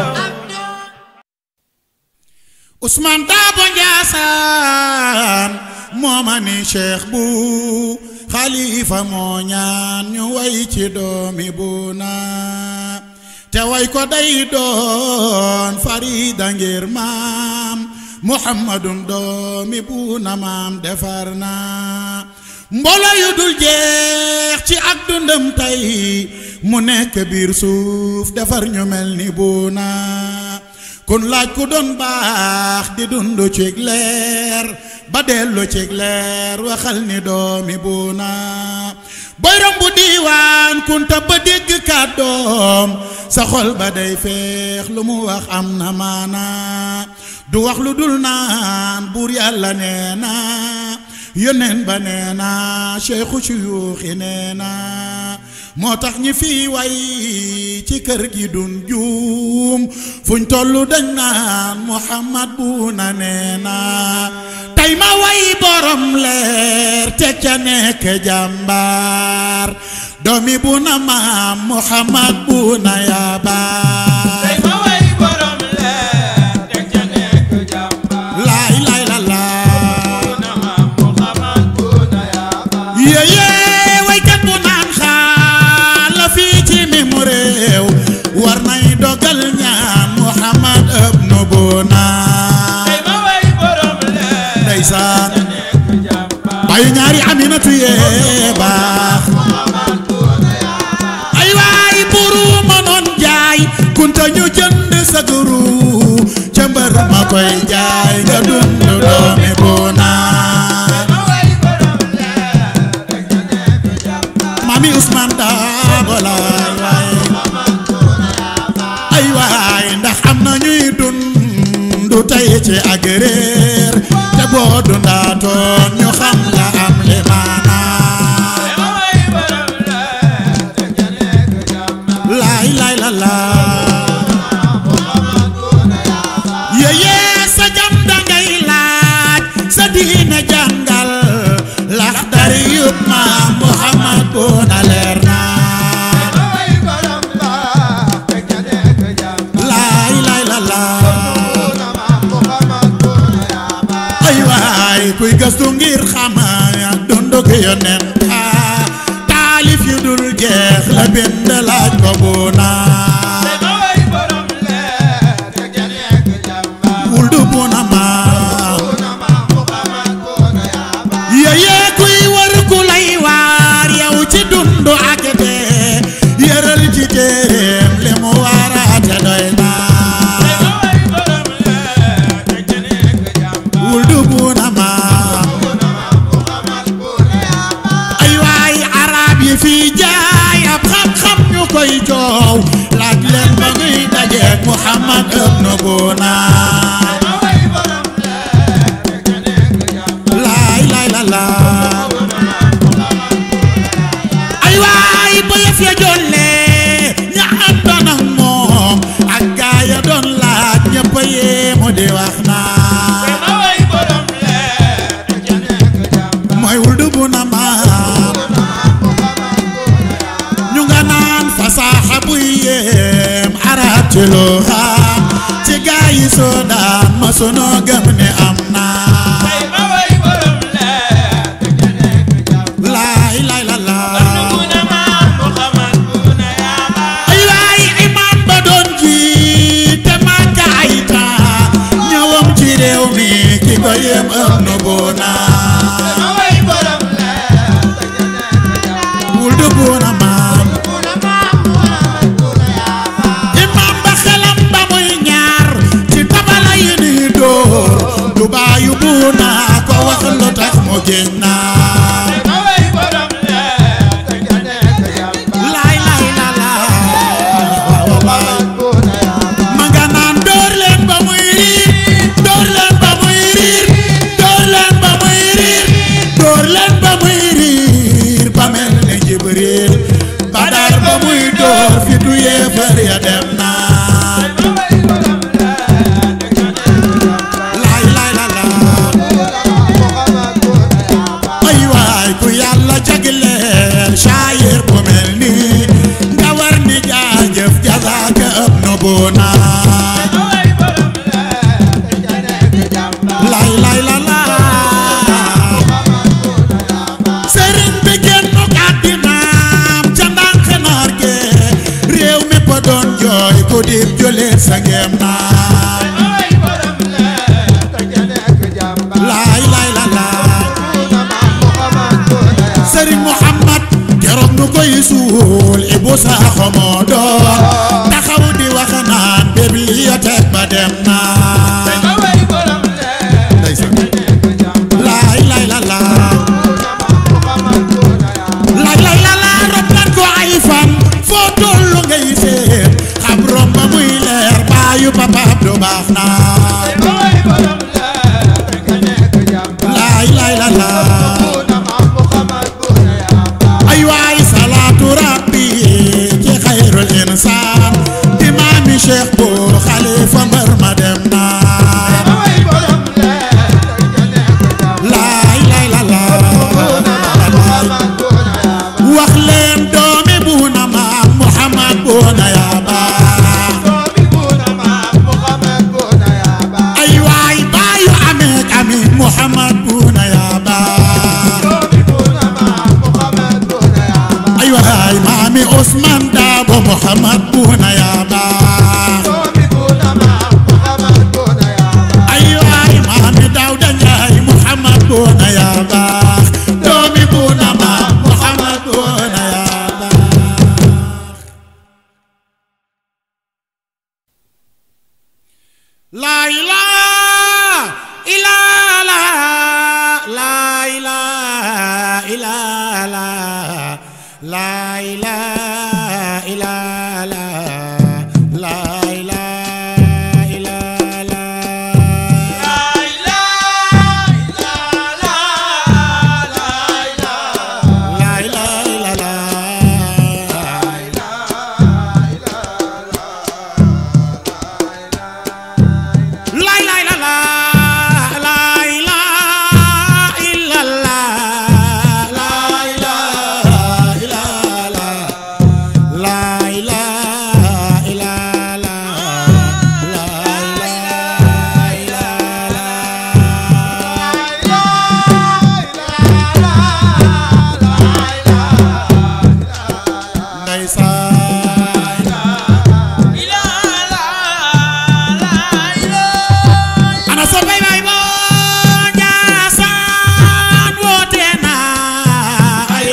Ousmane Dabo Ndiassane mooma ni cheikh bu xalifa moo ñaan ñu way ci doomi bu na te way ko day doon farida ngir maam muhammadum doomi bu na maam defar na mbolo yu dul jeex ci ak dundam tey mu nekk biir suuf defar ñu mel ni bu na kun laaj ku doon baax di dund cig leer ba dellu cig leer waxal ni doomi buuna boy rombu diiwaan kunta ba dégg kàddoom sa xol ba day feex lu mu wax am na maana du wax lu dul naan buur yàlla nee na yónneen ba nee na cheikhu suyuuxi nee na moo tax ñi fii way ci kër gi dun juum fuñ tollu dañ naan muhammad bu na nee na tey ma way borom leer te ca nekk jàmbaar doomi bu na maam muhammad bu na yabaar tey ma way borom leer teg ca nekk jàmbaar. laay laay la laa na ma Muhammad bu na yaakaar. yéyé waykat bu naan xaal la fi war nay dogal ñaan Muhammad ibnu Buna tey ma way borom leer ndeysaan nekk jàmbaar bayu ñaari aminatu yee baax ay waay buru mënoon jaay kunta ñu jënd sa guru ca mbër ma koy jaay nga dund doomi Buna ma way borom leer nekk jàmbaar mami Ousmane Dabo laay waay ay waay ndax am na ñuy dund tey ci ak réer te boo dundaatoon ñu xam la am li maanaa tey ma way borom leer nekk jàmbaar laay laay la laa yéyee sa jam dangay laaj sa diine jàngal lax dari yub ma Muhammad bu na leer naa ma way borom leer nekk jàmbaar laay laay la laa ay waay kuy gëstu ngir xama dundu gi yonent a taalif yu dul jeex la bind laaj ko bu naa tey ma way borom leer nekk jàmbaar wul du bu na maam yéyee kuy wër ku lay waar yow ci dundu ak dee yëral ci téeréem li mu waaraate doy tey naa ma way borom leer nekk jàmbaar wul du bu na maam ay waay arab yi fii jaay ab xam-xam ñu koy joow laaj leen ba ñuy dajeek Muhammad ibnu Buna ma way borom leer nekk jàmbaar laay laay la laa ay waay ba yëf ya jollee ña àndoon ak moom ak gaa ya doon laaj ñëpp a yéemu di wax naa tey ma way borom leer nekk jàmbaar mooy wul du bu na maam ñu nga naan fasaaxa buy yéem arab ci loo xam ci gaa yi soo daan ma sunoo gëm ne am naa tey ma way borom leer nekk jàmbaar laay laay la laa Buna maam Muhammad buna yaa baax ay waay imaam ba doon jiite Makka ay temps ñëwam ci réew mi ki ko yéem ëpp nu Buna ma way borom leer nekk jàmbaar wul du Buna maam Buna maam Muhammad buna yaa baax imaam ba xelam ba muy ñaar ci tabala yi ni dóor du bàyyu Buna ko wax lu tax mu génn naa tey ma way borom leer nekk jàmbaar laay laay la laa wallaay buna yaa baax ma nga naan door leen ba muy riir door leen ba muy riir door leen ba muy riir door leen ba muy riir ba mel ni Jibril Badar ba muy door fi du yéefar ya dem naa ma way borom leer nekk jàmbaar laay laay la laa Muhammad buna yaa baax ay waay ku yàlla jagleel shaayir bu mel nii nga war ni jaajëf jazaaka ëpp nu bunaa ma way borom leer nekk jàmbaar lay lay la la sëriñ bi génn àddinaam ca ndànk naar ge réew mi pa doon jooy ku dib jullit sa ngeem naa ma way borom leer nekk jàmbaar lay lay la la Buna maam Muhammad buna yaa sëriñ Muhammad keroog nu koy suul Ibu Saaxo moo doon taxaw di wax naan bibliothèque ba dem naa tey ma way borom leer ndeysaan nekk jàmbaar lay lay la la Muhammad buna yaa baax lay lay la la rob nan ko ay fan foo tollu ngay seen xam romb muy leer baayu papa du baax naa tey ma way borom leer nekk jàmbaar lay lay la la Buna maam Muhammad buna yaa baax ay waay salaatu rabbi ci xayrul insaan La ilaha illallah La ilaha illallah La ilaha illallah La ilaha illallah La ilaha illallah La ilaha illallah La ilaha illallah La ilaha illallah La ilaha illallah La ilaha illallah Ndeysaan ana sa bay bay bo Njaasaan woote na ay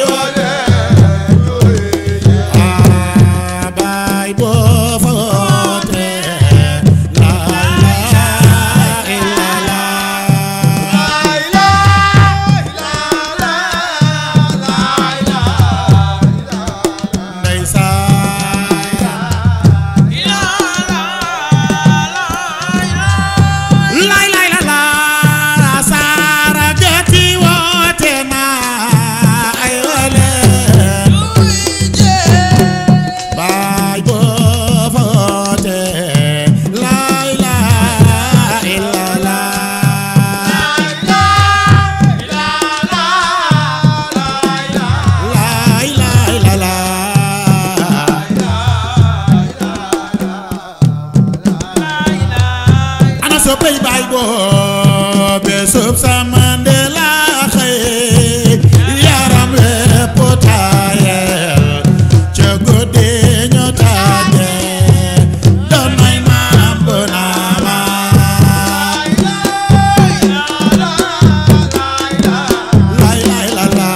ah bay bo fa woote la ilaha illallah ndeysaan lay lay la la saara gati woote na ay wale baay boo fa woote lay lay la la lay lay la la ana so pay baay boo be sub sa Mandela xëy yaram lépp taayel ca guddi ñu tàgge doon may maam bu naa ma lay lay la la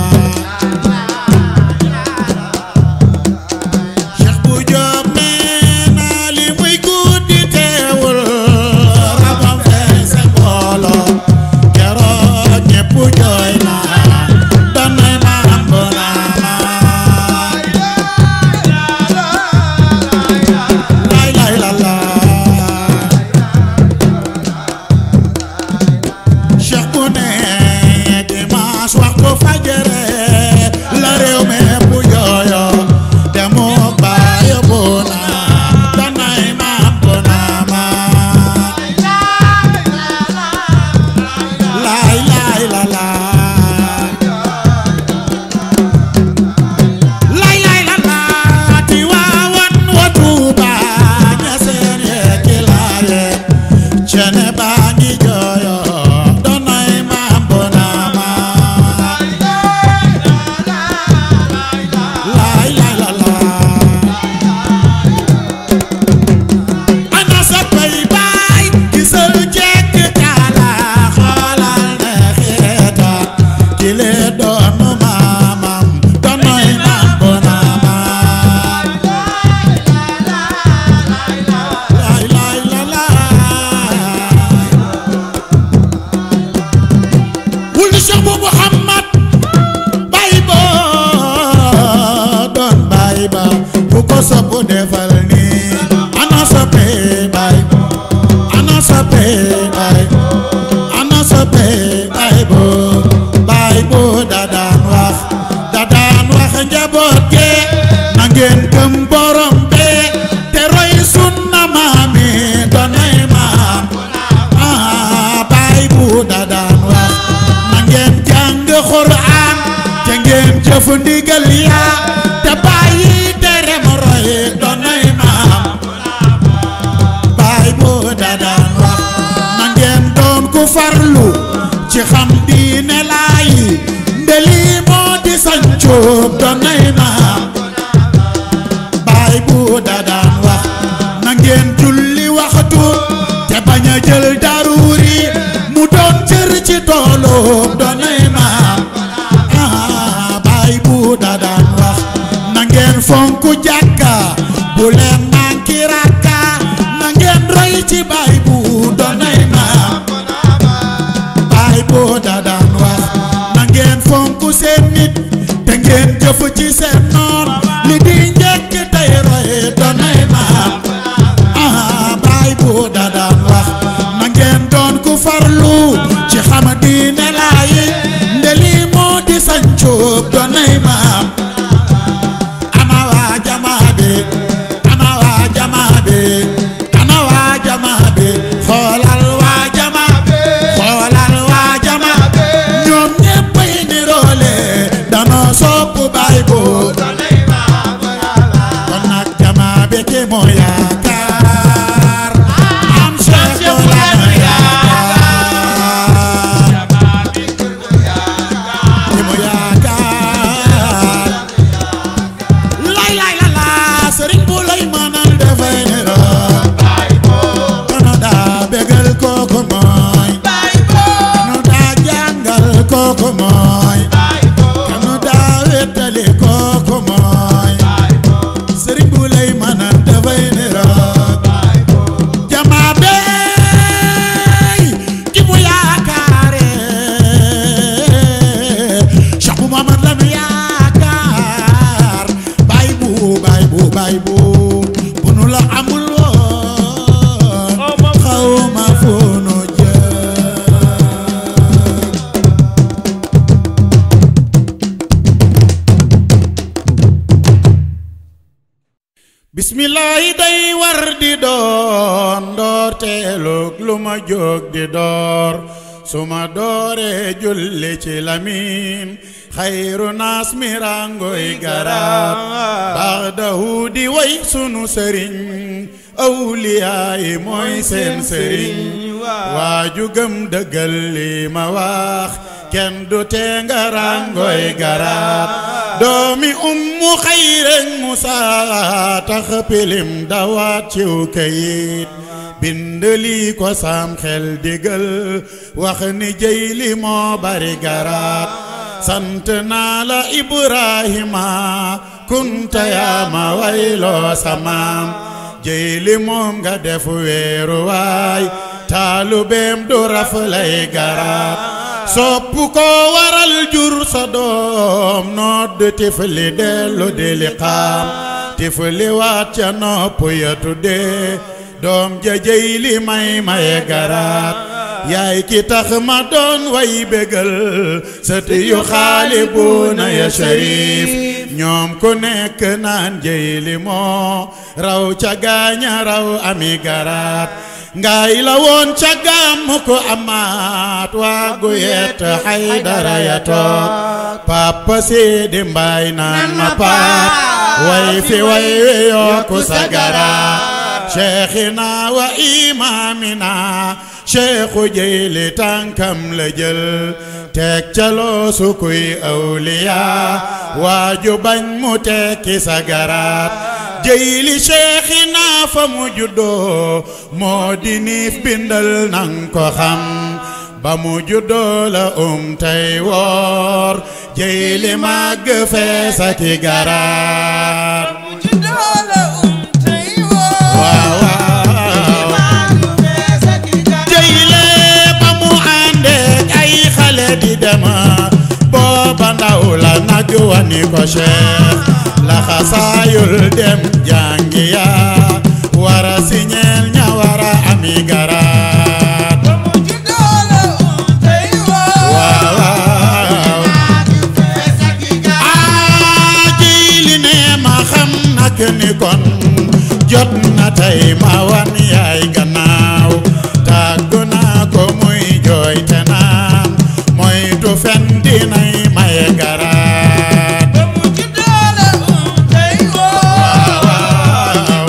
Cheikh bu Jóob nee na li muy guddi teewul rabam feese mbooloo keroog ñépp jooy na doon may maam bu naa ma lay lay la la Cheikh bu ne dimanche waxtu fajare la réew mi bu jooyo te mu bàyyi bu na danay maam bu na ma lay lay la la lay lay la la ti waawan wa Tuuba ña seen yekki laaye cene baa ngi jooyo danay maam bu na ma lay lay la la ana sa bay baay gisal jekk taala xoolal ne xeeta ki le doonu maamam danay maam bu na ma lay lay la la wul Cheikh bu Muhammad bay ba doon bay ba bu ko soppu defal ni ana soppe bay ana soppe bay ana soppe bay bo bay bo da daan wax da daan wax njaboot ge na ngeen gëm borom be te roy sunna maami doonay maam ah bay bu da daan wax na ngeen jàng Qur'an te ngeen jëf ndigal ya te bàyyi tere ma roy doonay maam baay boo da daan wax na ngeen doon ku farlu ci xam diine laay ndeli moo di sancoob doonay maam baay bu da daan wax na ngeen julli waxtu te bañ a jël daruuri mu doon cër ci tooloob doonay maam ah baay bu da daan wax na ngeen fonku jàkka bu leen manki rakka na ngeen roy ci baay bu jëf ci seen noon li di njëkk tey roy doonay maam ah baay bu da daan wax na ngeen doon ku farlu ci xam diine laayi ndeli moo di sancub doonay maam ana waa jamaa bi ana waa jamaa bi ana waa jamaa bi xoolal waa jamaa xoolal waa jamaa ñoom ñéppay niroole danoo sopp baay bu kon nag jamaa bi ki moo yaakaar am Cheikh Mawlana yaakaar ki mu yaakaar lay lay la la sëriñ bu lay mënal dafay niroo kono daa bégal kooku mooy kono daa jàngal kooku mooy kono daa wéttali kooku mooy sëriñ bu lay mënal dafay niroo jamaa bey ki mu yaakaare Cheikh bu Mamad la nu yaakaar baay bu baay bu baay bu bu nu la amul woon xaw ma fu nu jëm bismillaahi day war di doon ndoorteelug lu ma jóg di door su ma dooree julli ci lamin xayru naas mi rangoy garab baxdahu di way sunu sëriñ awliyaay mooy seen sëriñ waaju gëm dëggal li ma wax kenn du tee nga rangoy garab doomi ummu xayreng musa tax pilim dawaat ciw kayit bind lii ko sam xel digal wax ni jëy li moo bari garaat sant naa la ibrahima kunta yaa ma wayloo samaam jëy li moom nga def weeru waay taalubeem du raf lay garaat sopp ko waral jur sa doom nodd tifli dellu di liqaam tifli waat ca nopp ya tuddee doom jëjëy li may maye garaat yaay ki tax ma doon way bégal sët yu xaali buuna ya sharif ñoom ku nekk naan jëy li moo raw ca gaaña raw ami garaat ngaay la woon ca gàmm ko amaat waagu yet xay dara ya toog papa seedi mbaay naan ma paat way fi way we yokku sa garaat cheikhina wa imamina cheikhu jëyli tànkam la jël teg ca loosu kuy awliya waaju bañ mu tekki sa garaat jëyli cheikhina fa mu juddoo moo di niif bindal nang ko xam ba mu juddoo la um tey woor jëyli màgg feesa ki garaat waaw waaw jëyle ba mu àndeek ay xale di dema booba ndaw la nag wani ko cheikh la xasaayul dem jàngi ya wara siñeel ña wara ami garaat waaw waaw aa jëyli ne ma xam nak ni kon jot na tey ma wan yaay gannaaw tàggu naa ko muy jooy te naan moytu fen dinay maye garaat waaw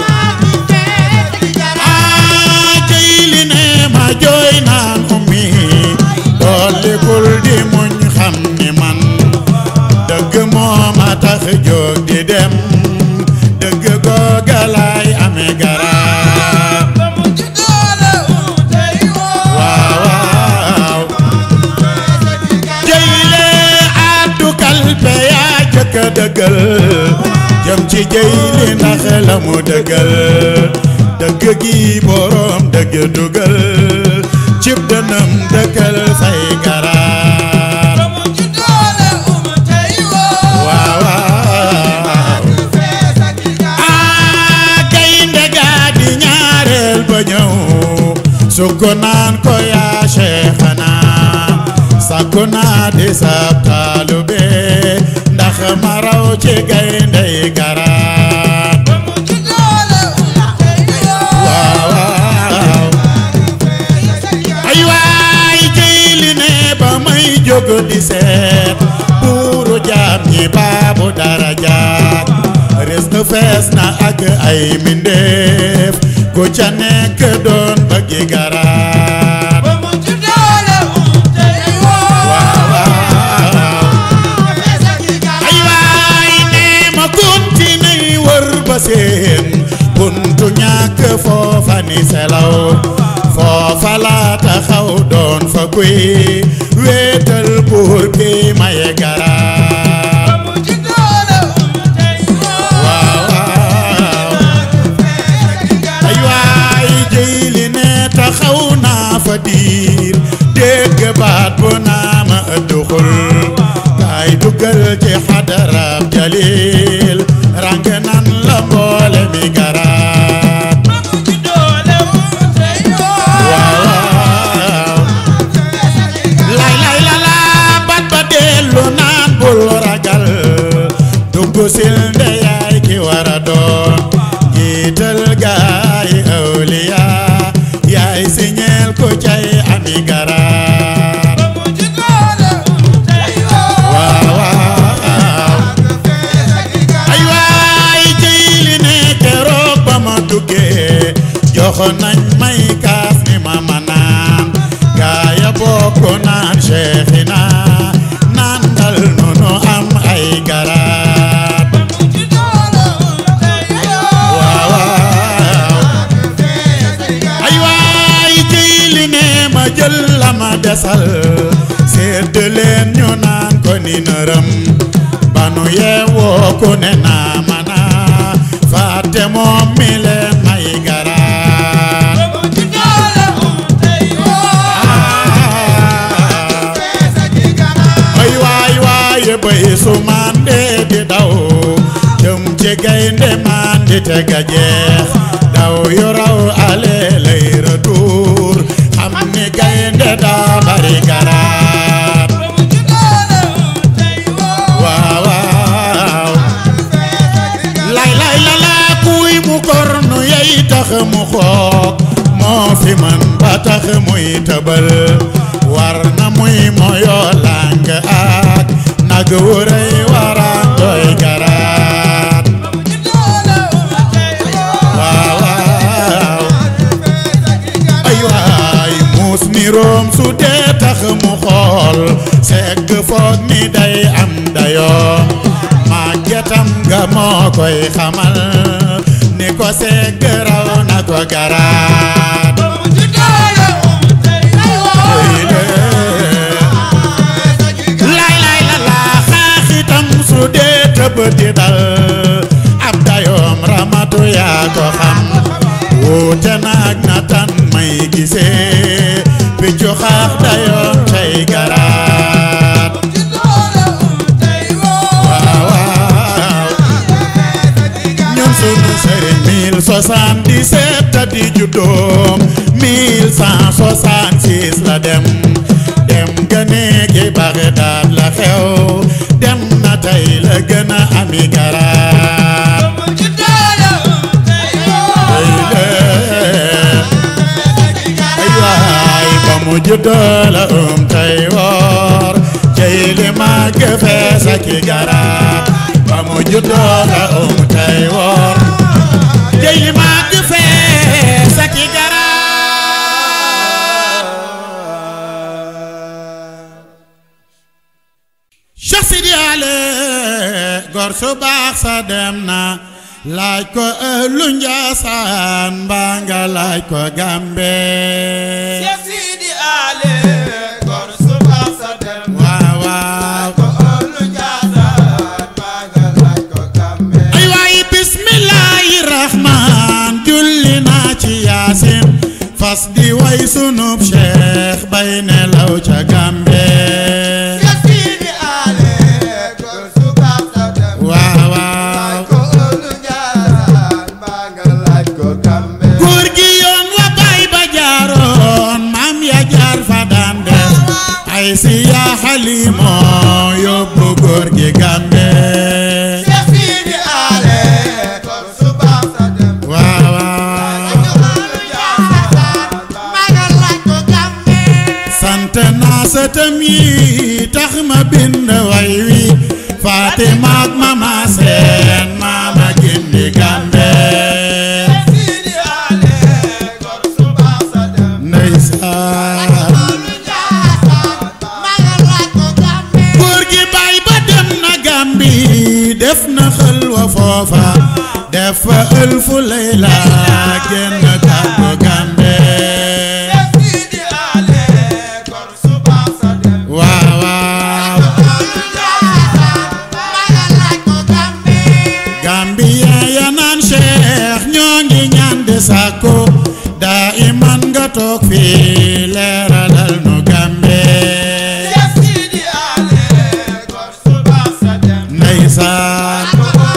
aa jëyli ne ma jooy naan ummi dollikul di muñ xam ni man dëgg moo ma tax jóg di dem dëgg googa laay amee garaat waaw waaw jëyle addu kalpe yaa jëkk a dëggal jëm ci jëyli ndax la mu dëggal dëgg gi boroom dëgg dugal cib dënam dëkkal say garaat waaw waaw ba ñëw sukko naan ko yaa Cheikhana sakku naa di sab taalube ndax ma raw ci gayndey garaat waaw waaw ay waay jëy li ne ba may jóg di seet buuru jaam ñi baabu darajaat res na fees na ak ay mindeef ku ca nekk doon bëggi garaat waaw waaw ay waay ne ma continué wër ba seen buntu ñàkk foofa ni selaw foofa laa taxaw doon fa kuy wéetal buur bi maye garaat waaw waaw ay waay jëy li ne taxaw naa fa diir dégg baat bu naa ma ëdduxul kaay duggal ci xadarab jalil rang nan la mboole mi garaat waaw waaw lay lay la la bat ba dellu naan bul ragal dugg sil nde yaay ki wara doon jiital gaay awliya yaay siñeel ko cay ami garaat waaw waaw ay waay jëy li ne keroog ba ma duggee jox nañ may kaas ni ma ma naan gaaya bokk naan Cheikhina naan dal nunu am ay garaat waaw waaw ay waay jëy li ne ma jël la ma desal sedd leen ñu naan ko ni nërëm banu yeewoo ku ne naa mana fàtte moom mi leen may garaat ay waay waay bay su mande di daw jëm ci gaynde mandi te ga jeex daw yu raw ale lay retour xam ni gaynde daa bari garaat waaw waaw lay lay la la kuy mu kornu yey tax mu xoog moo fi man ba tax muy tëbal war na muy moyoo lang ak nag wuray waraan doy garaat waaw waaw ay waay muus ni room su dee tax mu xool segg foog ni day am dayoo màggetam nga moo koy xamal ni ko segg raw na ko garaat lay lay la la xaaxitam su dee tëb di dal ab dayoom ramatu yaa ko xam wuute naag na tan may gisee piccu xaax dayoom cay garaat waaw waaw ñun sunu sëriñ 1077 ta di juddoom 1166 la dem dem gënee gi Bagdad la xew dem na tey la gën a ami garaat ay lee ay waay ba mu juddoo la um tey woor cey li màgg fees ak i garaat ba mu juddoo la um tey woor cey li màgg fees ak i garaat Cheikh Sidi Ale gor su baax sa dem na laaj ko ëllu Njaasaan mbaa nga laaj ko Gambe Cheikh Sidi Ale gor su baax sa dem waaw waaw ko ëllu Njaasaan maa nga laaj ko Gambe ay waay bismillaahi rahmaan julli naa ci yaasin fas di way sunub cheikh bay nelaw ca Gambe Cheikh Sidi Ale gor su baax sa dem waaw waaw ko ëllu Njaasaan maa nga laaj ko Gambe góor gi yoon wa si yaa xalimoo yóbbu góor gi Gàmbi Cheikh Sidi Ale kon suba sa dem waaw waaw sant naa sëtam yi tax ma bind way wi Fatima ak mama seen maama gindi Gàmbi Sidi Ale kon suba sa dem ndeysaan góor gi baay ba dem na Gàmbi def na xëlwa foofa def fa ëlfu layla génn kàddu Gàmbi Cheikh Sidi Ale kon suba sa dem waaw waaw Gambien ya naan Cheikh ñoo ngi ñaan de sàkku daa iman nga toog fii leeralal nu Gambe Cheikh Sidi Ale kon suba sa dem ndeysaan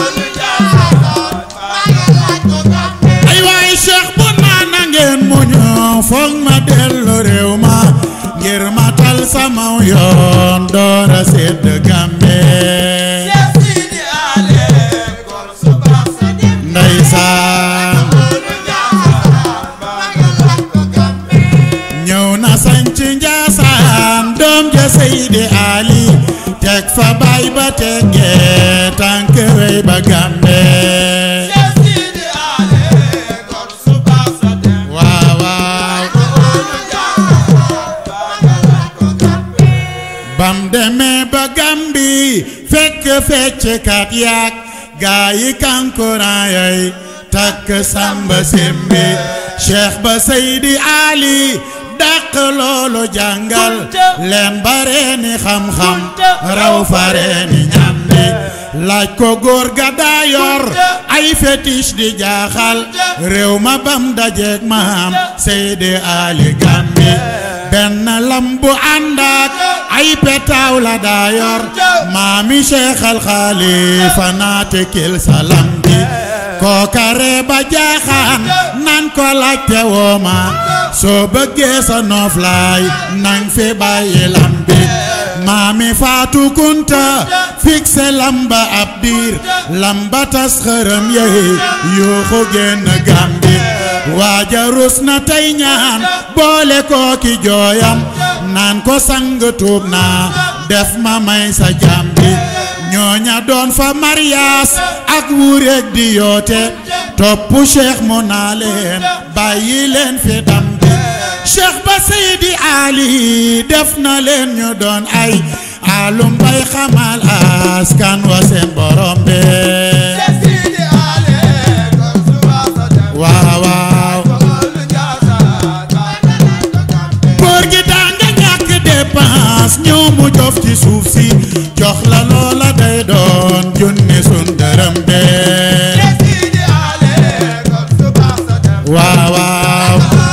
ay waay Cheikh bu naana ngeen muñu foog ma dellu réew ma ngir ma tal sama yoon doora sedd Gambe Cheikh Sidi Ale kon suba sa dem ndeysaan ñëw na sanc njaasaan doom ja Seydi Ali teg fa baay ba teggee tànk wey ba Gambe Cheikh Sidi Ale kon suba sa dem waaw waaw bam demee ba Gambi fekk fecckat yaak gaa yi kankuraan yay takk samba simbi cheikh ba Seydi Ali dàq loolu jàngal leen bareeni xam-xam raw fareeni ñambi laaj ko góor ga daa yor ay fétiche di jaaxal réew ma bam dajeek maam Seydi Ali Gambi benn lambu ànd ak ay petaaw la daa yor maami Cheikh al Khalifa naate kil salam bi kookare ba jaaxaan nan ko laajte wooma soo bëggee sa nooflaay nang fi bàyyi lambi maami Faatu Kunta fikse lamba ab diir lamba tas xërëm yey yuuxu génn Gambi waaja rus na tey ñaan boole kooki jooyam naan ko sang tuub naa def ma may sa jambi ñooña doon fa mariyaas ak wureeg di yoote topp cheikh mu naa leen bàyyi leen fi dambi cheikh ba Seydi Ali def na leen ñu doon ay alum bay xamal askan wa seen borom be Cheikh Sidi Ale kon suba sa dem waaw waaw góor gi daa nga ñàkk dépense ñëw mu jof ci suuf si jox la loola day doon junni sun dërëm be Cheikh Sidi Ale kon suba sa dem waaw waaw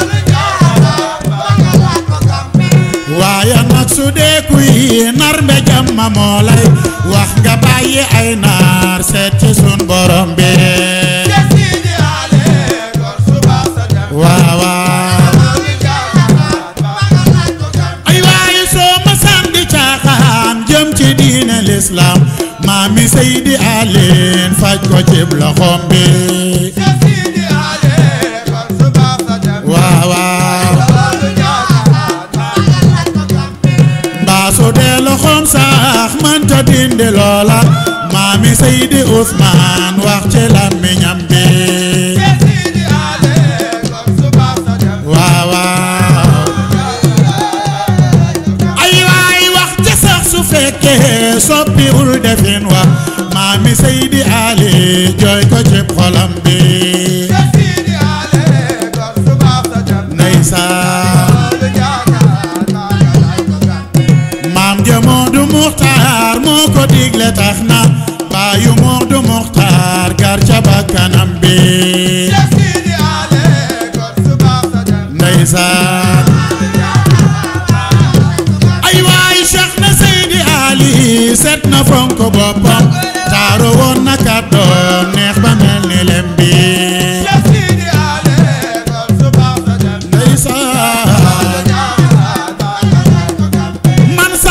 waaye nag su dee kuy nar mbe jàmma moo lay wax nga bàyyi ay naar seet ci sun borom bi Cheikh Sidi Ale kon suba sa dem waaw waaw ay waaye soo ma sànni caaxaan jëm ci diine lislaam maami Seydi Aline faj ko cib loxoom bi Cheikh Sidi Ale kon suba sa dem waaw waaw mbaa su dee loxoom sax mënta dindi loola maami Seydi Ousmane wax ci làmmiñam bi Cheikh Sidi Ale kon suba sa dem waaw waaw ay waay wax ca sax su fekkee soppiwul defin wa maami Seydi Ali jooy ko cib xolam bi Cheikh Sidi Ale kon suba sa dem ndeysaan maam ja Moodu Muxtaar moo ko digle tax na baayu Moodu Muxtaar gar ca bakkanam bi Cheikh Sidi Ale kon suba sa dem ndeysaan ay waay Cheikh na Seydi Ali set na fonk boppam taaru woon na kàddoom neex ba mel ni lem bi Cheikh Sidi Ale kon suba sa dem ndeysaan man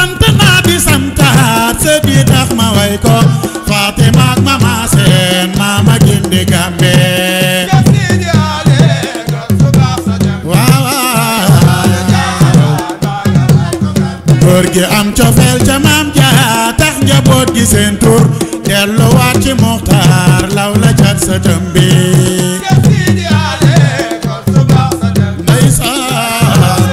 góor gi am cofeel ca maam jaa tax njaboot gi seen tur delluwaat ci muxtaar law la cat sa tëmbi ndeysaan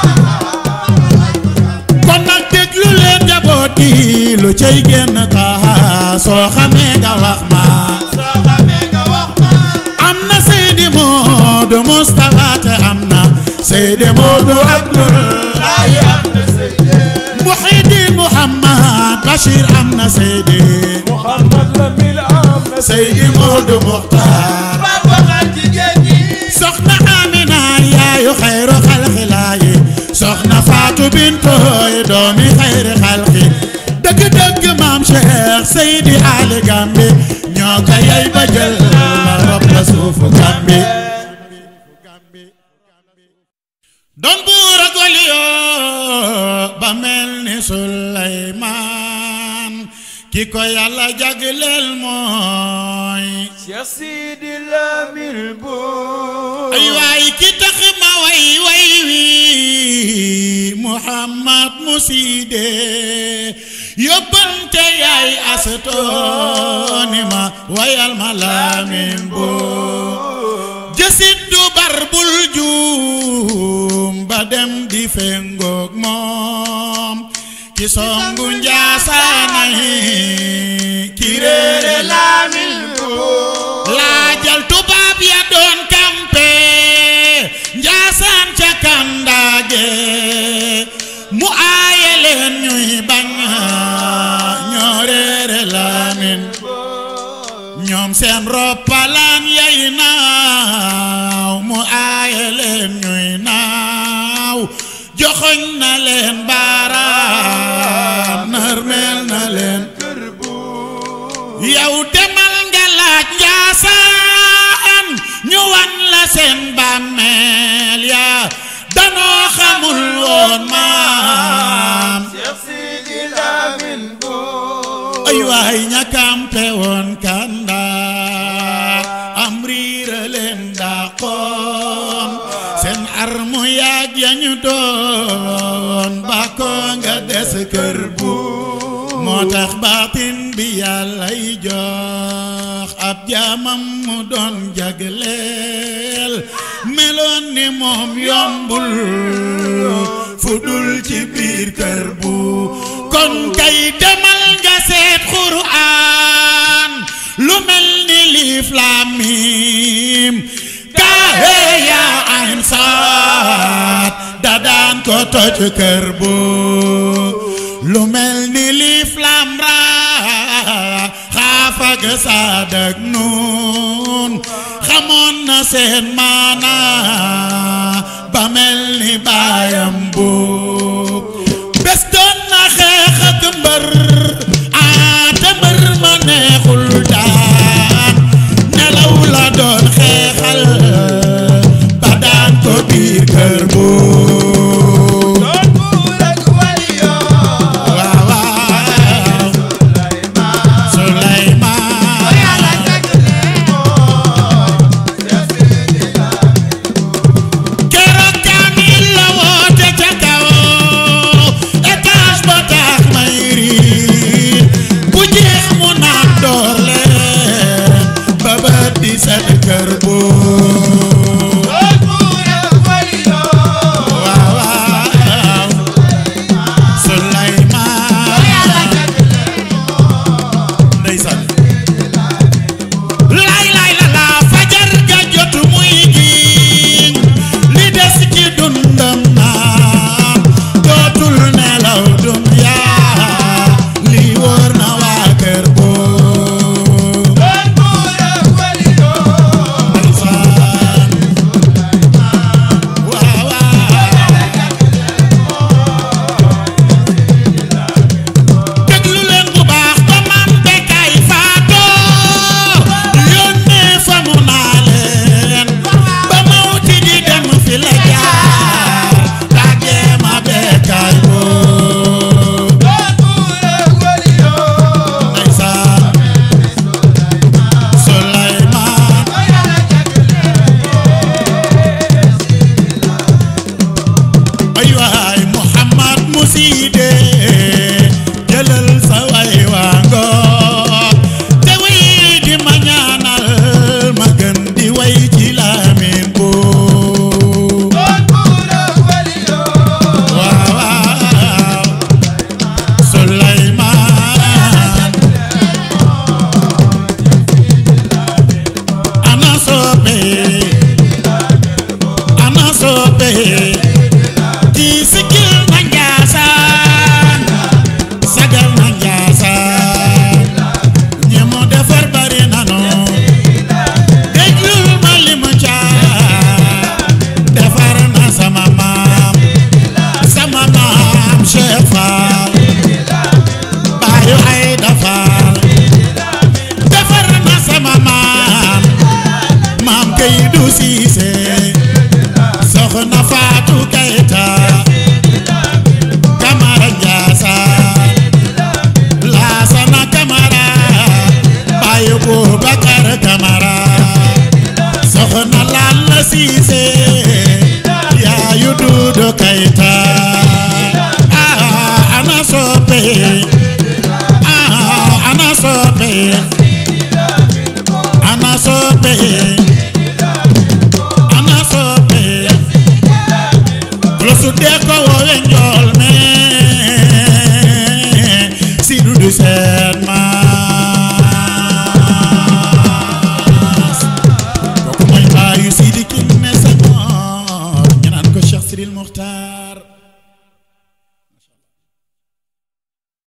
kon nag déglu leen njaboot gi lu cay génn kaa soo xamee nga wax ma am na Seydi Moodu Mustafa te am na Seydi Moodu Abdullahi Muhyiddin Muhammad Bachir am na Seydi Seydi Moodu Muxtaar soxna Amina yaayu xayru xalxilaayi soxna Faatu Bintooy doomi xayri xalxi dëgg-dëgg maam Cheikh Seydi Ali Gambi ñoo ko yey ba jël la rob la suufu Gambi doon buur ak waliyoo ba mel ni Suleymaan ki ko yàlla jagleel mooy Cheikh Sidi Lamine Bou ay waay ki tax ma way way wi Muhammad Muside yóbbante yaay asatooni ma wayal ma Lamin Bou jësit du bar bul juum ba dem di fengoog moom ki songu njaasaanay ki réere Lamine Bou laajal tubaab ya doon kampe njaasaan ca kandaage mu aaye leen ñuy bañ ñoo réere Lamin ñoom seen roppalaan yay naaw mu aaye leen ñuy naaw joxoñ na leen baaraam narmeel na leen yow demal nga laaj njaasaan ñu wan la seen bàmmeel ya danoo xamul woon maam Cheikh Sidi Lamine Bou ay waay ña kampe woon kanda am riira leen daqoon seen armu yaag yañu doon bako nga des kër bu moo tax baatin bi yàllay jox ab jaamam mu doon jagleel meloon ni moom yombul fu dul ci biir kër bu kon kay demal nga seet Qur'an lu mel ni liif laam miim kaahe yaa ayn saat da daan ko toj kër bu lu mel ni liif laam raa xaafa ga saadak nuun xamoon na seen maana ba mel ni baayam bu bés doon na xeex ak mbër aa te mbër ma neexul daan nelaw la doon xeexal ba daan ko biir kër bu doon buur ak waliyoo waaw waaw Suleymaan Suleymaan Yàlla jagleel moom Cheikh Sidi Lamine soppe kii sigil na Njaasaan sagal na Njaasaan ñi mu defar bari nanu déglul ma li mu caa defar na sama maam sama maam Cheikh Fall baayu ay dafal defar na sama maam maam Kaydu Siise soxna Faatu Kayta Kamara Njaasaan Laasana Kamara baayu Bubakar Kamara soxna Lalla Siise yaayu Duudu Kayta ah ana soppe ah ana soppe ana soppe ana soppe lo suddee ko woowe njool me si dudu seen ma